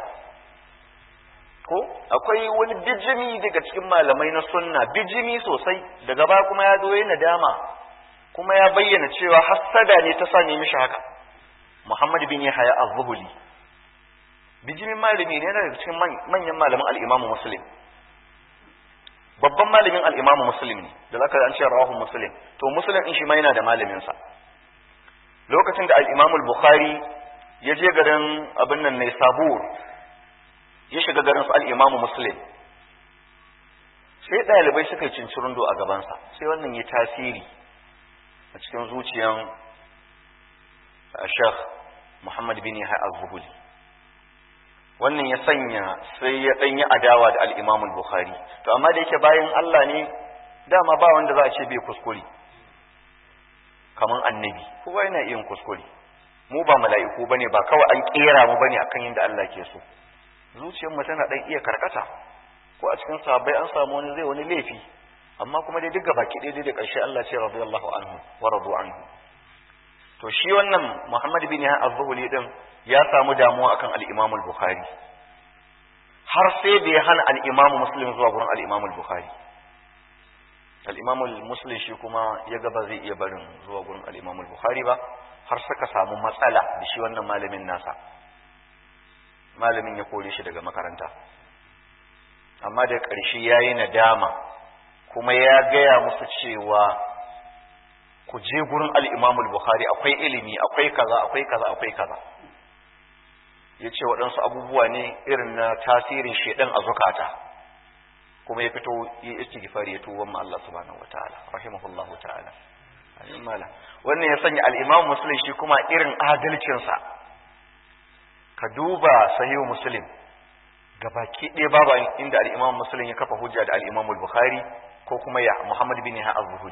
ko akwai wani bijimi daga cikin malamai na sunna bijimi sosai daga ba kuma ya zo yana dama kuma ya bayyana cewa hasada ne ta sa mishi haka Muhammad bin Yahya az-Zuhuli bijimin malami ne daga cikin manyan malaman al-Imam Muslim babban malamin al-Imam Muslim ne da zaka an ce rawahu Muslim to Muslim din shi ma yana da malamin sa lokacin da al-Imam al-Bukhari ya je garin abin nan ne Sabur ya shiga garin su al-Imam Muslim sai ɗalibai suka yi cincirundo a gabansa sai wannan ya tasiri a cikin zuciyan Sheikh Muhammad bin Yahya az-Zuhuli wannan ya sanya sai ya dan yi adawa da al-Imam al-Bukhari to amma da yake bayan Allah ne dama ba wanda za a ce bai kuskure kaman annabi kowa yana yin kuskure mu ba mala'iku bane ba kawai an kera mu bane akan yadda Allah ke so zuciyar mu tana dan iya karkata ko a cikin sahabbai an samu wani zai wani laifi amma kuma dai duk gaba ki dai da ƙarshe Allah ce radiyallahu anhu wa radu anhu to shi wannan Muhammad bin Yahya az-Zuhli din ya samu damuwa akan al-Imam al-Bukhari har sai da ya hana al-Imam Muslim zuwa gurin al-Imam al-Bukhari al-Imam Muslim shi kuma ya ga ba zai iya barin zuwa gurin al-Imam al-Bukhari ba har suka samu matsala da shi wannan malamin nasa malamin ya kore shi daga makaranta amma da ƙarshe ya yi nadama kuma ya gaya musu cewa ku je gurin al'imamul Bukhari akwai ilimi akwai kaza akwai kaza akwai kaza ya ce waɗansu abubuwa ne irin na tasirin shaidan a zukata kuma ya fito yi istighfari ya tuwon Allah subhanahu wataala rahimahullahu ta'ala wannan ya sanya al-Imam Muslim shi kuma irin adalcinsa ka duba sahihu Muslim gabaki ɗaya babu inda al-Imam Muslim ya kafa hujja da al-Imam Bukhari ko kuma ya Muhammad bin Yahya az-Zuhri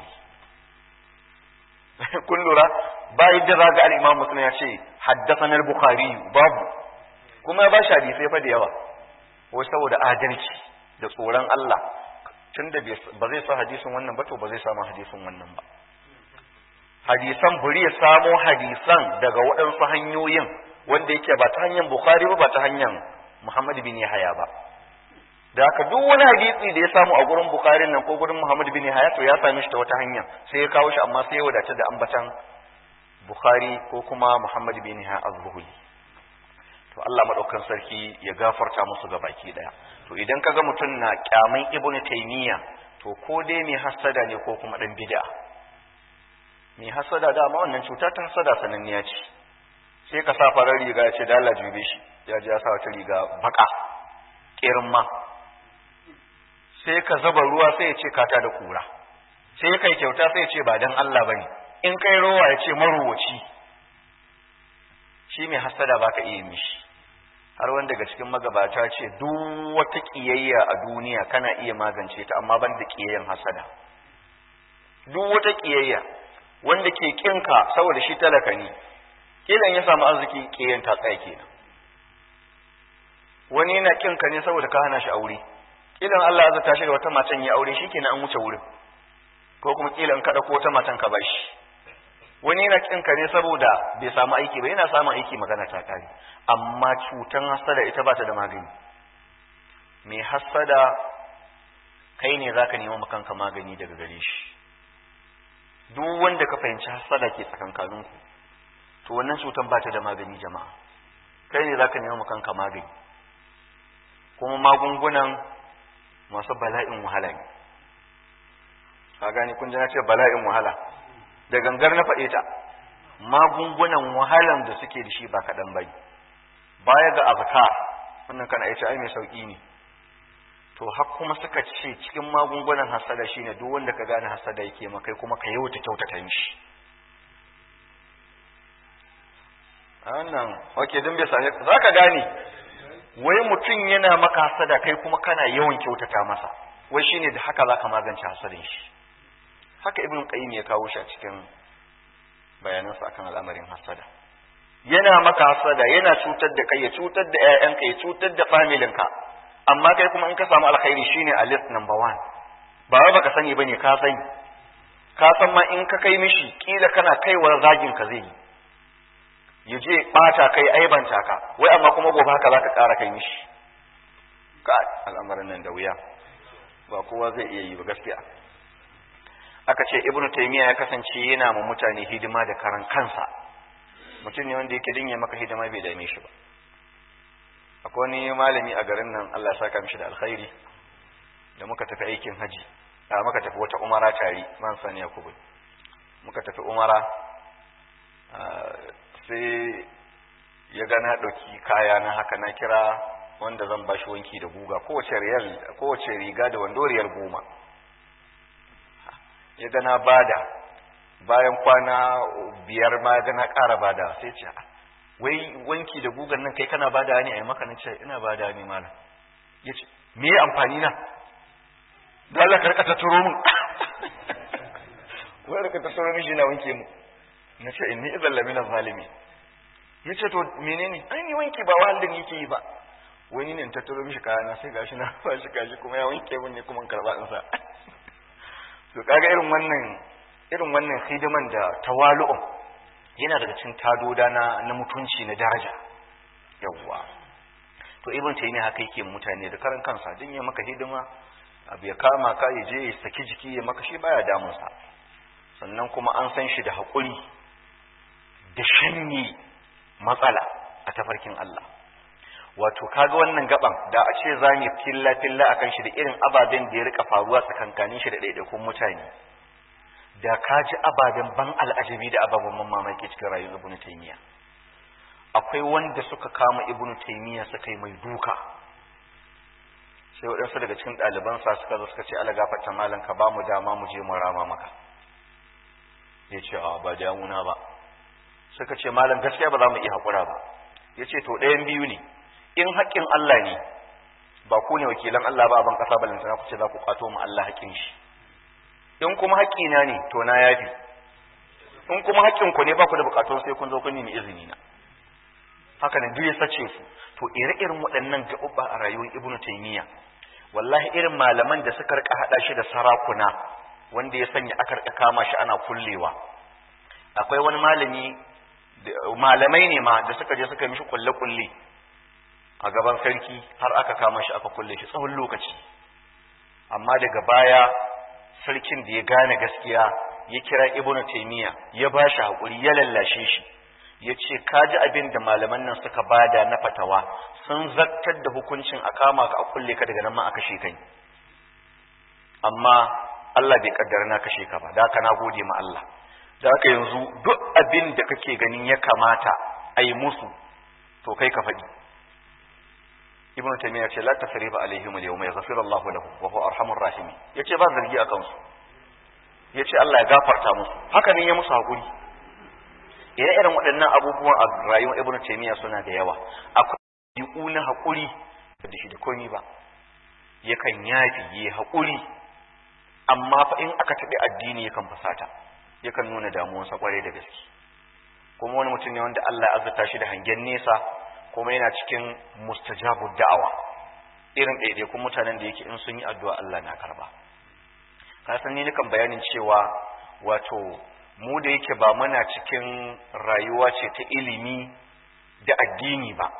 kun lura ba yadda za ga al-Imam Muslim ya ce haddathana al-Bukhari babu kuma ya ba shi hadisai fa da yawa wai saboda adalci da tsoron Allah tunda ba zai sa hadisin wannan ba to ba zai samu hadisin wannan ba hadisan buri ya samo hadisan daga waɗansu hanyoyin wanda yake ba ta hanyar Bukhari ba ba ta hanyar Muhammad bin Yahya ba da haka duk wani hadisi da ya samu a gurin Bukhari nan ko gurin Muhammad bin Yahya to ya same shi ta wata hanya sai ya kawo shi amma sai ya wadata da ambatan Bukhari ko kuma Muhammad bin Yahya az-Zuhri to Allah madaukan sarki ya gafarta musu ga baki daya to idan kaga mutum na kyaman Ibn Taymiyyah to ko dai mai hasada ne ko kuma dan bid'a mai hasada dama wannan cuta ta hasada sananniya ce sai ka sa farar riga ya ce da Allah jube shi ya ji ya sa wata riga baka kirin ma sai ka zaba ruwa sai ya ce kata da kura sai kai kyauta sai ya ce ba dan Allah bane in kai rowa ya ce maruwaci shi mai hasada baka iya mishi har wanda daga cikin magabata ce duk wata kiyayya a duniya kana iya magance ta amma ban da kiyayyan hasada duk wata kiyayya wanda ke kinka saboda shi talaka ne kilan ya samu arziki kiyayyan ta tsaya kenan wani yana kinka ne saboda ka hana shi aure kilan Allah ya zata shi da wata matan ya aure shikenan an wuce wurin ko kuma kilan ka dauko wata matan ka bashi wani yana kinka ne saboda bai samu aiki ba yana samun aiki magana ta kare amma cutan hasada ita ba ta da magani mai hasada kai ne zaka nemi kanka magani daga gare shi duk wanda ka fahimci hasada ke tsakankaninku to wannan cutan ba ta da magani jama'a kai ne zaka nemi kanka magani kuma magungunan masu bala'in wahala ne ka gani kun ji na ce bala'in wahala da gangar na faɗe ta magungunan wahalan da suke da shi ba kaɗan bai baya ga azka wannan kana ita ai mai sauƙi ne to har kuma suka ce cikin magungunan hasada shine duk wanda ka gane hasada yake maka kuma ka yauta kyautata mishi wannan okay dan bai same zaka gane wai mutum yana maka hasada kai kuma kana yawan kyautata masa wai shine da haka zaka magance hasadin shi haka ibn qayyim ya kawo shi a cikin bayanansa akan al'amarin hasada yana maka hasada yana cutar da kai ya cutar da ƴaƴanka ya cutar da familinka amma kai kuma in ka samu alkhairi shine a list number one ba wai baka sani bane ka sani ka san ma in ka kai mishi kila kana kaiwar zagin ka zai yi ya je bata kai aibanta ka wai amma kuma gobe haka zaka ƙara kai mishi ka al'amarin nan da wuya ba kowa zai iya yi ba gaskiya aka ce ibn taymiya ya kasance yana ma mutane hidima da karan kansa mutum ne wanda yake dinye maka hidima bai dame shi ba akwai wani malami a garin nan Allah ya saka mishi da alkhairi da muka tafi aikin haji a muka tafi wata umara tare man sani yakubu muka tafi umara sai ya ga na ɗauki kaya na haka na kira wanda zan bashi wanki da guga kowace riyal kowace riga da wando riyal goma ya ga na bada bayan kwana biyar ma ga na ƙara bada sai ce wai wanki da gugan nan kai kana bada ne a yi maka na ce ina bada ne malam ya ce me amfani na da Allah ka rika ta turo min wai rika ta turo miji na wanke mu na ce inni idan lamina zalimi ya ce to menene an yi wanki ba wahalin yake yi ba wani ne ta turo mishi kayana sai gashi na ba shi gashi kuma ya wanke min ne kuma karba in sa to kaga irin wannan irin wannan hidiman da tawalu'un yana daga cikin tadoda na na mutunci na daraja yawwa to ibn taymiya haka yake mutane da karan kansa din ya maka hidima abu ya kama ka ya je ya saki jiki ya maka shi baya damun sa sannan kuma an san shi da hakuri da shanye matsala a tafarkin Allah wato kaga wannan gaban da a ce za mu filla filla akan shi da irin ababen da ya rika faruwa tsakankanin shi da ɗaiɗaikun mutane da ka ji ababen ban al'ajabi da ababen mamaki cikin rayuwar ibnu taymiya akwai wanda suka kama ibnu taymiya suka yi mai duka sai waɗansu daga cikin ɗalibansa suka zo suka ce ala gafarta malam ka ba mu dama mu je mu rama maka ya ce a ba damuna ba suka ce malam gaskiya ba za mu iya haƙura ba ya ce to ɗayan biyu ne in haƙƙin Allah ne ba ku ne wakilan Allah ba a ban ƙasa balantana ku ce za ku ƙwato mu Allah haƙƙin shi in kuma haƙƙina ne to na yafi in kuma haƙƙin ku ne ba ku da buƙatun sai kun zo kun nemi izini na haka ne duk ya sace su to ire-iren waɗannan gaɓuɓɓa a rayuwar ibnu taymiya wallahi irin malaman da suka rika haɗa shi da sarakuna wanda ya sanya aka rika kama shi ana kullewa akwai wani malami malamai ne ma da suka je suka mishi kulle-kulle a gaban sarki har aka kama shi aka kulle shi tsawon lokaci amma daga baya sarkin da ya gane gaskiya ya kira ibnu taymiya ya ba shi haƙuri ya lallashe shi ya ce ka ji abin da malaman nan suka bada na fatawa sun zartar da hukuncin a kama ka a kulle ka daga nan ma a kashe kai amma Allah bai kaddara na kashe ka ba da haka na gode ma Allah da haka yanzu duk abin da kake ganin ya kamata a yi musu to kai ka faɗi ibnu taymiya ce la tasriba alaihim al-yawma yaghfiru Allah lahum wa huwa arhamur rahim yace ba zargi a kansu yace Allah ya gafarta musu haka ne ya musu hakuri ire irin waɗannan abubuwan a rayuwar ibnu taymiya suna da yawa akwai yi'u na hakuri da shi da komai ba yakan yafi yi hakuri amma fa in aka taɓi addini yakan fasata yakan nuna damuwarsa kwarai da gaske kuma wani mutum ne wanda Allah ya azurta shi da hangen nesa kuma yana cikin mustajabu da'awa irin ɗaiɗaikun mutanen da yake in sun yi addu'a Allah na karba ka san ni nakan bayanin cewa wato mu da yake ba muna cikin rayuwa ce ta ilimi da addini ba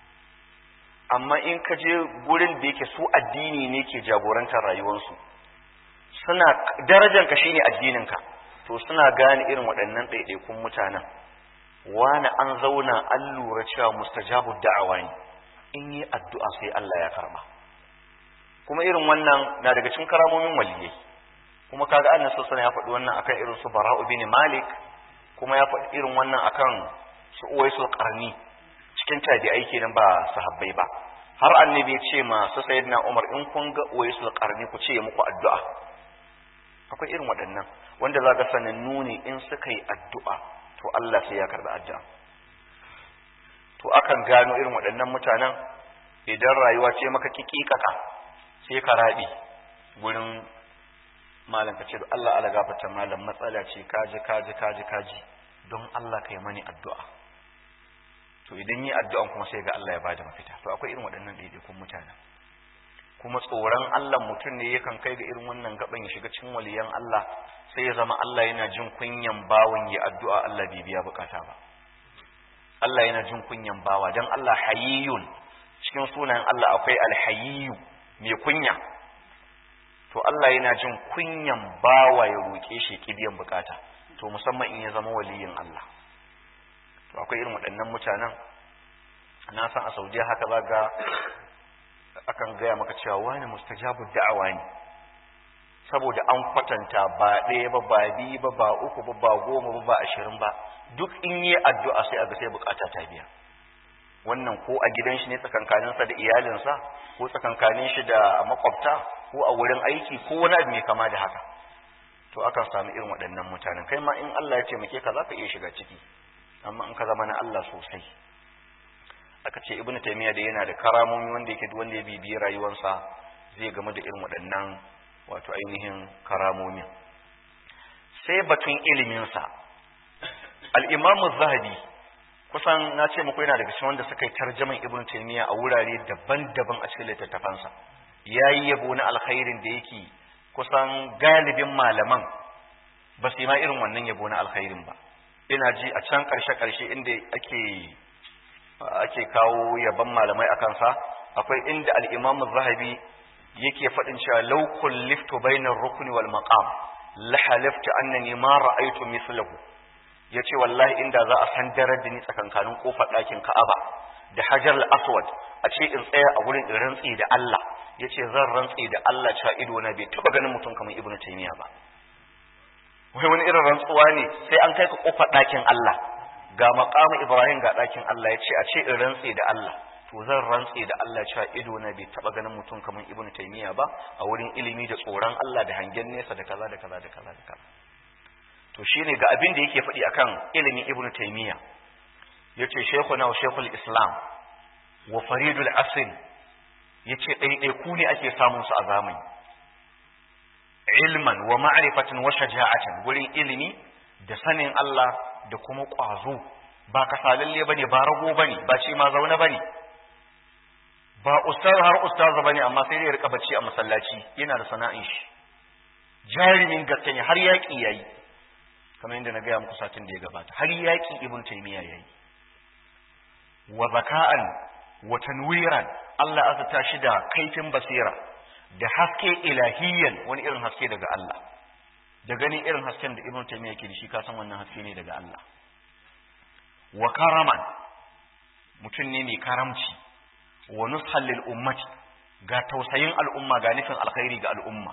amma in ka je gurin da yake su addini ne ke jagorantar rayuwarsu suna darajanka shine addininka to suna gane irin waɗannan ɗaiɗaikun mutanen wani an zauna an lura cewa mustajabu da'awa ne in yi addu'a sai Allah ya karba kuma irin wannan na daga cikin karamomin waliyai kuma kaga annabi sallallahu ya faɗi wannan akan irin su Bara'u bin Malik kuma ya faɗi irin wannan akan su Uwaisul Qarni cikin tabi'ai kenan ba sahabbai ba har annabi ya ce ma su sayyidina Umar in kun ga Uwaisul Qarni ku ce muku addu'a akwai irin waɗannan wanda za ga sanannu ne in suka yi addu'a to Allah sai ya karɓi addu'a to akan gano irin waɗannan mutanen idan rayuwa ce maka kikikaka sai ka rabi gurin malam ka ce Allah ala gafarta malam matsala ce kaji kaji kaji kaji don Allah ka yi mani addu'a to idan yi addu'an kuma sai ga Allah ya bada mafita to akwai irin waɗannan ɗaiɗaikun mutanen kuma tsoron Allah mutum ne yakan kai ga irin wannan gaban ya shiga cikin waliyan Allah sai ya zama Allah yana jin kunyan bawan ya addu'a Allah bai biya bukata ba Allah yana jin kunyan bawa dan Allah hayyun cikin sunayen Allah akwai alhayyu mai kunya to Allah yana jin kunyan bawa ya roke shi ki biyan bukata to musamman in ya zama waliyin Allah to akwai irin waɗannan mutanen na san a Saudiya haka zaga akan gaya maka cewa wani mustajabu da'awa ne saboda an kwatanta ba ɗaya ba ba biyu ba ba uku ba ba goma ba ba ashirin ba duk in yi addu'a sai a ga sai bukata ta biya wannan ko a gidan shi ne tsakankaninsa da iyalinsa ko tsakankanin shi da makwabta ko a wurin aiki ko wani abu mai kama da haka to akan samu irin waɗannan mutanen kai ma in Allah ya taimake ka za ka iya shiga ciki amma in ka zama na Allah sosai aka ce ibnu taymiya da yana da karamomi wanda yake wanda ya bibiyi rayuwarsa zai game da irin waɗannan wato ainihin karamomin sai batun iliminsa al-imamu zahabi kusan na ce muku yana daga cikin wanda suka yi tarjaman ibnu taymiya a wurare daban-daban a cikin littattafansa yayi yabo na alkhairin da yake kusan galibin malaman ba su yi ma irin wannan yabo na alkhairin ba ina ji a can ƙarshe-ƙarshe inda ake ake kawo yaban malamai a kansa akwai inda al'imamu zahabi yake faɗin cewa laukun lifto bainar rukuni wal maqam la halafta annani ma ra'aytu mislahu yace wallahi inda za a san darar da ni tsakankanin kofar ɗakin Ka'aba da Hajar al-Aswad a ce in tsaya a gurin in rantsi da Allah yace zan rantsi da Allah cewa ido na bai taba ganin mutum kamar Ibn Taymiyyah ba wai wani irin rantsuwa ne sai an kai ka kofar ɗakin Allah ga maqamu Ibrahim ga ɗakin Allah yace a ce in rantsi da Allah to zan rantse da Allah cewa ido na bai taba ganin mutum kamar Ibn Taymiyyah ba a wurin ilimi da tsoron Allah da hangen nesa da kaza da kaza da kaza da kaza to shine ga abin da yake faɗi akan ilimin Ibn Taymiyyah yace shaykhuna wa shaykhul Islam wa faridul asr yace ɗaiɗai ku ne ake samun su a zamani ilman wa ma'rifatan wa shaja'atan gurin ilimi da sanin Allah da kuma ƙwazo ba kasalalle bane ba rago bane ba ce ma zaune bane ba ustaz har ustaz bane amma sai ya rika bacci a masallaci yana da sana'in shi jarimin gaske ne har yaki yayi kamar yadda na gaya muku satin da ya gabata har yaki ibn taymiya yayi wa zaka'an wa tanwiran Allah azata shi da kaifin basira da haske ilahiyyan wani irin haske daga Allah da ganin irin hasken da ibn taymiya yake da shi ka san wannan haske ne daga Allah wa karaman mutum ne mai karamci wa nushan lil ummati ga tausayin al'umma ga nufin alkhairi ga al'umma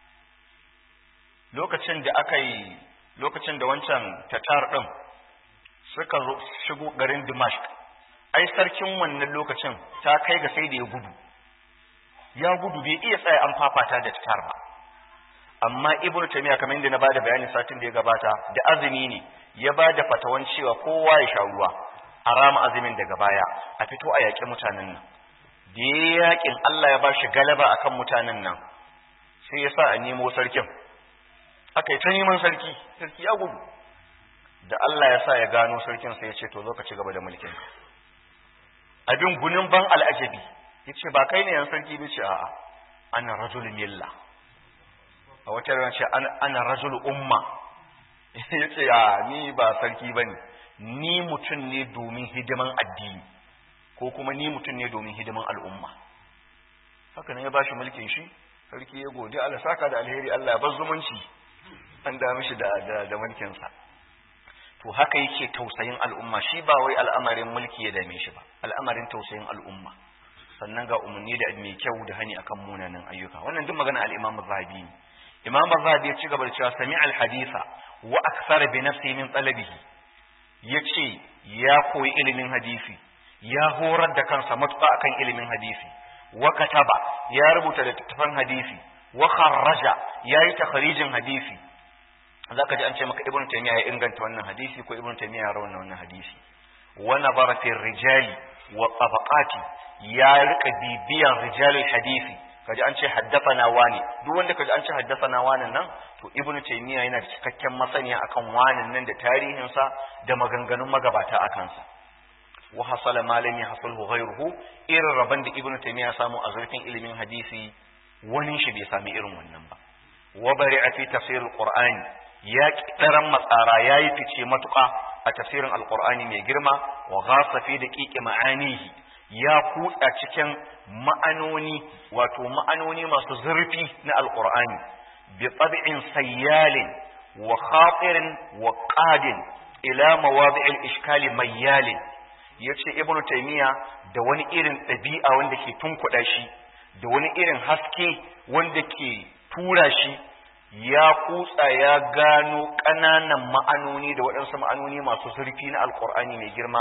lokacin da aka yi lokacin da wancan tatar din suka zo shigo garin Dimashq ai sarkin wannan lokacin ta kai ga sai da ya gudu ya gudu bai iya tsaya an fafata da tatar ba amma ibnu taymiya kamar yadda na bada bayani satin da ya gabata da azumi ne ya bada fatawan cewa kowa ya sha ruwa a rama azumin daga baya a fito a yaƙi mutanen nan da ya yaƙin Allah ya bashi galaba akan mutanen nan sai ya sa a nemo sarkin aka yi ta neman sarki sarki ya gudu da Allah ya sa ya gano sarkin sai ya ce to zo ka ci gaba da mulkin abin gunin ban al'ajabi ya ce ba kai ne yan sarki bai ce a'a ana rajul milla a wata rana ce ana rajul umma ya ce a ni ba sarki ba ne ni mutum ne domin hidiman addini ko kuma ni mutum ne domin hidiman al'umma haka ne ya ba shi mulkin shi sarki ya gode Allah saka da alheri Allah ya bar zumunci an da mishi da da mulkinsa to haka yake tausayin al'umma shi ba wai al'amarin mulki ya dame shi ba al'amarin tausayin al'umma sannan ga umarni da mai kyau da hani akan munanan ayyuka wannan duk magana al-Imam Zahabi ne Imam Zahabi ya ci gaba da cewa sami al-haditha wa akthar bi nafsi min talabihi yace ya koyi ilimin hadisi ya horar da kansa matuƙa akan ilimin hadisi wa kataba ya rubuta littattafan hadisi wa kharraja yayi takharijin hadisi zaka ji an ce maka ibnu taymiya ya inganta wannan hadisi ko ibnu taymiya ya rawana wannan hadisi wa nazara fi rijali wa tabaqati ya rika bibiyan rijalul hadisi kaji an ce haddathana wani duk wanda kaji an ce haddathana wani nan to ibnu taymiya yana da cikakken masaniya akan wani nan da tarihin sa da maganganun magabata akan sa wa hasala malami hasalhu ghayruhu irin rabon da ibnu taymiya samu a zurfin ilimin hadisi wani shi bai sami irin wannan ba wa bari'a fi tafsir alqur'ani ya kidaran matsara yayi fice matuƙa a tafsirin alqur'ani mai girma wa ghasa fi daqiqi ma'anihi ya kutsa cikin ma'anoni wato ma'anoni masu zurfi na alqur'ani bi tab'in sayyalin wa khatirin wa qadin ila mawadi'il ishkali mayyalin yace ibnu taymiya da wani irin ɗabi'a wanda ke tunkuɗa shi da wani irin haske wanda ke tura shi ya kutsa ya gano ƙananan ma'anoni da waɗansu ma'anoni masu zurfi na alƙur'ani mai girma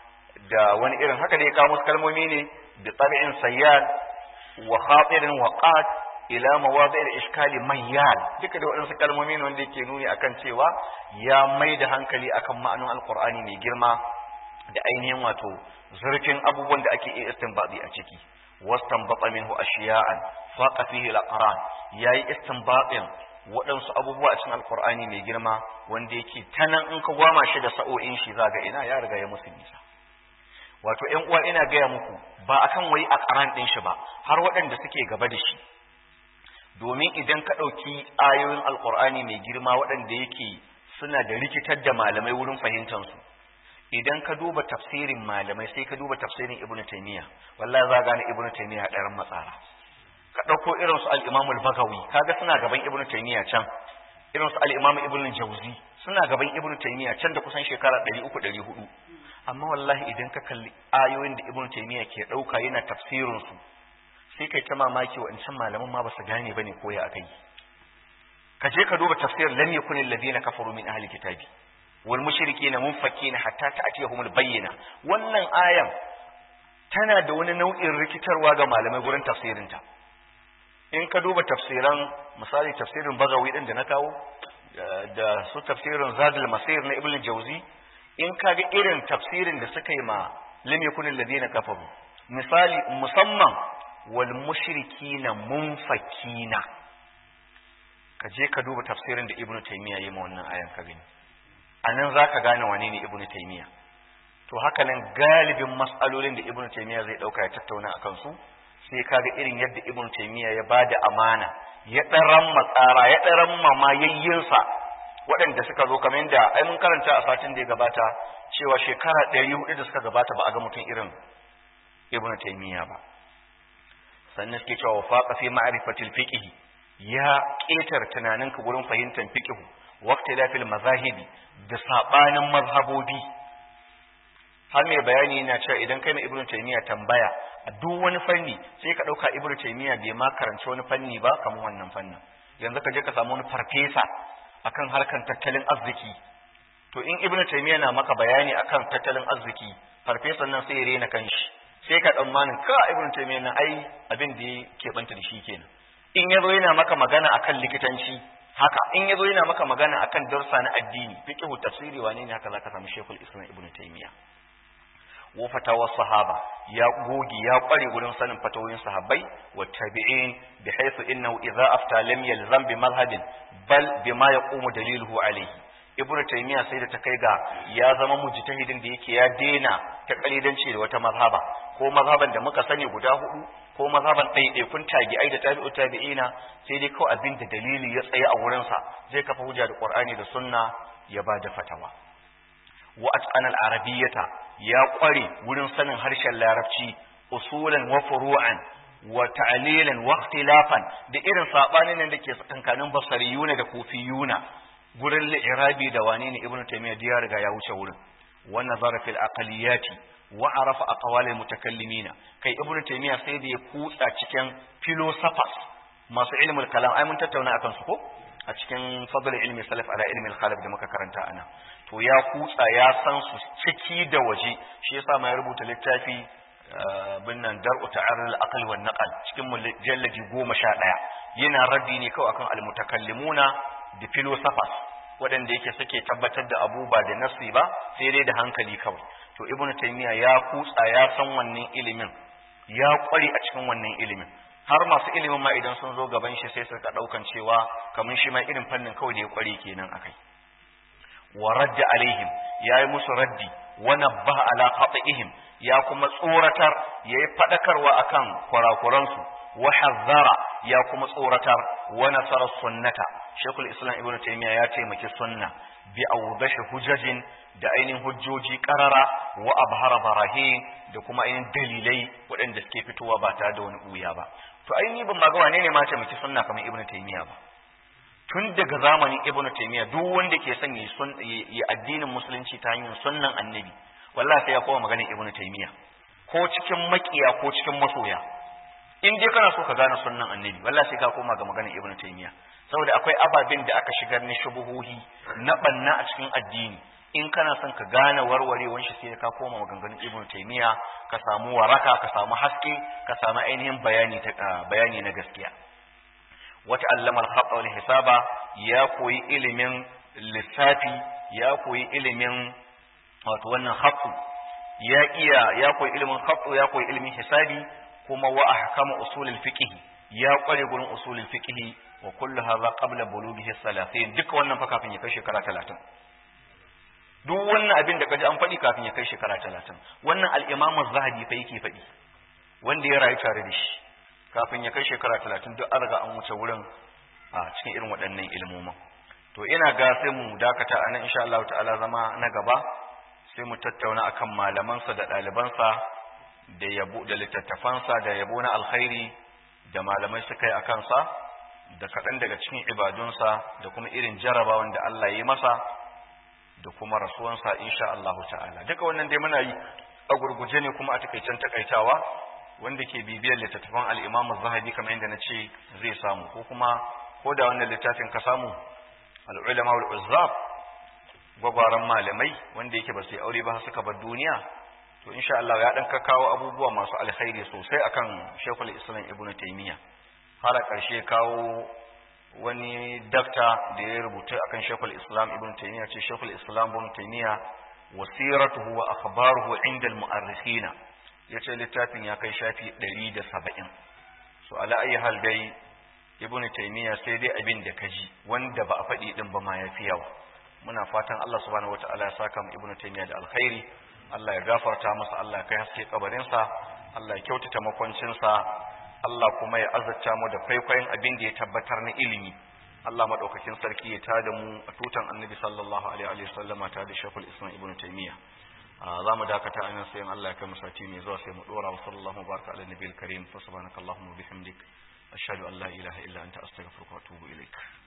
da wani irin haka da ya kawo musu kalmomi ne da tsari'in sayyad wa khatirin wa qad ila mawadi'il iskali mayyal duka da waɗansu kalmomi ne wanda yake nuni akan cewa ya mai da hankali akan ma'anon alƙur'ani mai girma da ainihin wato zurfin abubuwan da ake iya istinbadi a ciki wastanbata minhu ashiya'an faqa fihi al-aqran yayi istinbatin waɗansu abubuwa a cikin alqur'ani mai girma wanda yake tanan in ka gwama shi da sa'o'in shi zaga ina ya riga ya musu nisa wato ƴan uwa ina gaya muku ba akan wai aqran din shi ba har waɗanda suke gaba da shi domin idan ka ɗauki ayoyin alqur'ani mai girma waɗanda yake suna da rikitar da malamai wurin fahimtansu idan ka duba tafsirin malamai sai ka duba tafsirin ibnu taymiya wallahi za gane ibnu taymiya ɗaran matsara ka ɗauko irin su al-imam al-bagawi kaga suna gaban ibnu taymiya can irin su al-imam ibnu jawzi suna gaban ibnu taymiya can da kusan shekara 300 400 amma wallahi idan ka kalli ayoyin da ibnu taymiya ke ɗauka yana tafsirin su sai kai ta mamaki wa can malaman ma ba su gane bane ko ya akai ka je ka duba tafsir lam yakun alladhina kafaru min ahli kitabi wal mushrikeena munfakina hatta ta'tiyahum al bayyina wannan ayan tana da wani nau'in rikitarwa ga malamai gurin tafsirin ta in ka duba tafsiran misali tafsirin bagawi din da na kawo da su tafsirin zadul masir na ibn jawzi in ka ga irin tafsirin da suka yi ma lam yakun alladhina kafaru misali musamman wal mushrikina munfakina ka je ka duba tafsirin da ibnu taymiya yi ma wannan ayan ka gani anan zaka gane wane ne ibnu taymiya to haka nan galibin mas'alolin da ibnu taymiya zai dauka ya tattauna akan su sai kaga irin yadda ibnu taymiya ya bada amana ya daran matsara ya daran mamayayyinsa waɗanda suka zo kamar yadda ai mun karanta a satin da ya gabata cewa shekara 400 da suka gabata ba a ga mutum irin ibnu taymiya ba sannan suke cewa faqa fi ma'rifatil fiqh ya ƙetar tunaninka gurin fahimtar fiqh waqti lafil mazahibi da sabanin mazhabobi har mai bayani yana cewa idan kai na ibnu taymiya tambaya a duk wani fanni sai ka dauka ibnu taymiya bai ma karanci wani fanni ba kamar wannan fannin yanzu ka je ka samu wani farfesa akan harkan tattalin arziki to in ibnu taymiya na maka bayani akan tattalin arziki farfesan nan sai ya rena kanshi sai ka tsammanin ka ibnu taymiya na ai abin da ya banta da shi kenan in yazo yana maka magana akan likitanci haka in yazo yana maka magana akan darsa na addini fiqhu tafsiri wane ne haka zaka samu shekul islam ibnu taymiya wa fatawa sahaba ya gogi ya kware gurin sanin fatawoyin sahabbai wa tabi'in bi haythu innahu idza afta lam yalzam bi madhhabin bal bima yaqumu daliluhu alayhi ibnu taymiya sai da ta kai ga ya zama mujtahidin da yake ya dena ta kalidanci da wata mazhaba ko mazhaban da muka sani guda hudu ko mazhaban ɗaiɗaikun tabi'ai da tabi'u tabi'ina sai dai kawai abin da dalili ya tsaye a wurinsa zai kafa hujja da qur'ani da sunna ya ba da fatawa wa atqana al-arabiyyata ya kware wurin sanin harshen larabci usulan wa furu'an wa ta'lilan wa ikhtilafan da irin sabanin da ke tsakankanin basariyuna da kufiyuna gurin li'irabi da wane ne ibnu taymiya ya riga ya wuce wurin wa nazara fil aqliyati wa arafa aqwal al mutakallimina kai ibnu taymiya sai da ya kutsa cikin philosophers masu ilmul kalam ai mun tattauna akan su ko a cikin fadl ilmi salaf ala ilmi al khalaf da muka karanta ana to ya kutsa ya san su ciki da waje shi yasa ma ya rubuta littafi binnan dar'u ta'arrul aql wan naqal cikin mujalladi 11 yana raddi ne kawai akan al mutakallimuna da philosophers waɗanda yake suke tabbatar da abu ba da nasi ba sai dai da hankali kawai to ibnu taymiya ya kutsa ya san wannan ilimin ya kware a cikin wannan ilimin har masu ilimin ma idan sun zo gaban shi sai suka daukan cewa kamar shi ma irin fannin kawai da ya kware kenan akai wa radda alaihim yayi musu raddi wa nabbaha ala khata'ihim ya kuma tsoratar yayi fadakarwa akan kurakuransu wa hazzara ya kuma tsoratar wa nasara sunnata shekul islam ibnu taymiya ya taimaki sunna bi awdashi hujajin da ainihin hujjoji karara wa abhara barahin da kuma ainihin dalilai waɗanda suke fitowa ba tare da wani ɓuya ba to ainihi ban ma ga wane ne ma taimaki sunna kamar ibnu taymiya ba tun daga zamanin ibnu taymiya duk wanda ke son yi addinin musulunci ta hanyar sunnan annabi wallahi sai ya koma maganar ibnu taymiya ko cikin makiya ko cikin masoya in dai kana so ka gane sunnan annabi wallahi sai ka koma ga maganar ibnu taymiya saboda akwai ababen da aka shigar na shubuhuhi na banna a cikin addini in kana son ka gane warwarewar shi sai ka koma maganganun ibnu taymiya ka samu waraka ka samu haske ka samu ainihin bayani ta bayani na gaskiya wata allama al-khat wal hisaba ya koyi ilimin lissafi ya koyi ilimin wato wannan khatsu ya iya ya koyi ilimin khatsu ya koyi ilimin hisabi kuma wa ahkama usul al-fiqh ya kware gurin usul al-fiqh wa kullu hadha qabla bulughihi 30 duka wannan fa kafin ya kai shekara 30 duk wannan abin da kaji an faɗi kafin ya kai shekara 30 wannan al-imam az-zahabi fa yake faɗi wanda ya rayu tare da shi kafin ya kai shekara 30 duk an riga an wuce wurin a cikin irin waɗannan ilmomin to ina ga sai mu dakata anan insha Allah ta'ala zama na gaba sai mu tattauna akan malamansa da ɗalibansa da yabo da littattafansa da yabo na alkhairi da malamai suka yi a kansa da kaɗan daga cikin ibadunsa da kuma irin jarabawan da Allah ya yi masa da kuma rasuwansa insha Allah ta'ala duka wannan dai muna yi a gurguje ne kuma a takaicen takaitawa wanda ke bibiyar littattafan al-Imam Az-Zahabi kamar yadda na ce zai samu ko kuma ko da wannan littafin ka samu al-ulama wal-uzzab gwagwaran malamai wanda yake ba su yi aure ba suka bar duniya to insha Allah ya dan kawo abubuwa masu alkhairi sosai akan Sheikhul Islam Ibn Taymiyyah har karshe kawo wani dakta da ya rubuta akan Sheikhul Islam Ibn Taymiyyah ce Sheikhul Islam Ibn Taymiyyah wasiratuhu wa akhbaruhu inda al-mu'arrikhina yace littafin ya kai shafi 170 so ala ayi hal dai Ibn Taymiyyah sai dai abin da kaji wanda ba a faɗi din ba ma yafi yawa muna fatan Allah subhanahu wataala ya saka mu Ibn Taymiyyah da alkhairi Allah ya gafarta masa Allah ya kai haske kabarinsa Allah ya kyautata makwancinsa Allah kuma ya azurta mu da kwaikwayon abin da ya tabbatar na ilimi Allah madaukakin sarki ya tada mu a tutan Annabi sallallahu alaihi wa sallam ta da Sheikhul Islam Ibn Taymiyyah za mu dakata a nan sai in Allah ya kai mu sati mai zuwa sai mu dora wa sallallahu baraka ala nabiyil karim fa subhanakallahumma wa bihamdik ashhadu an la ilaha illa anta astaghfiruka wa atubu ilaik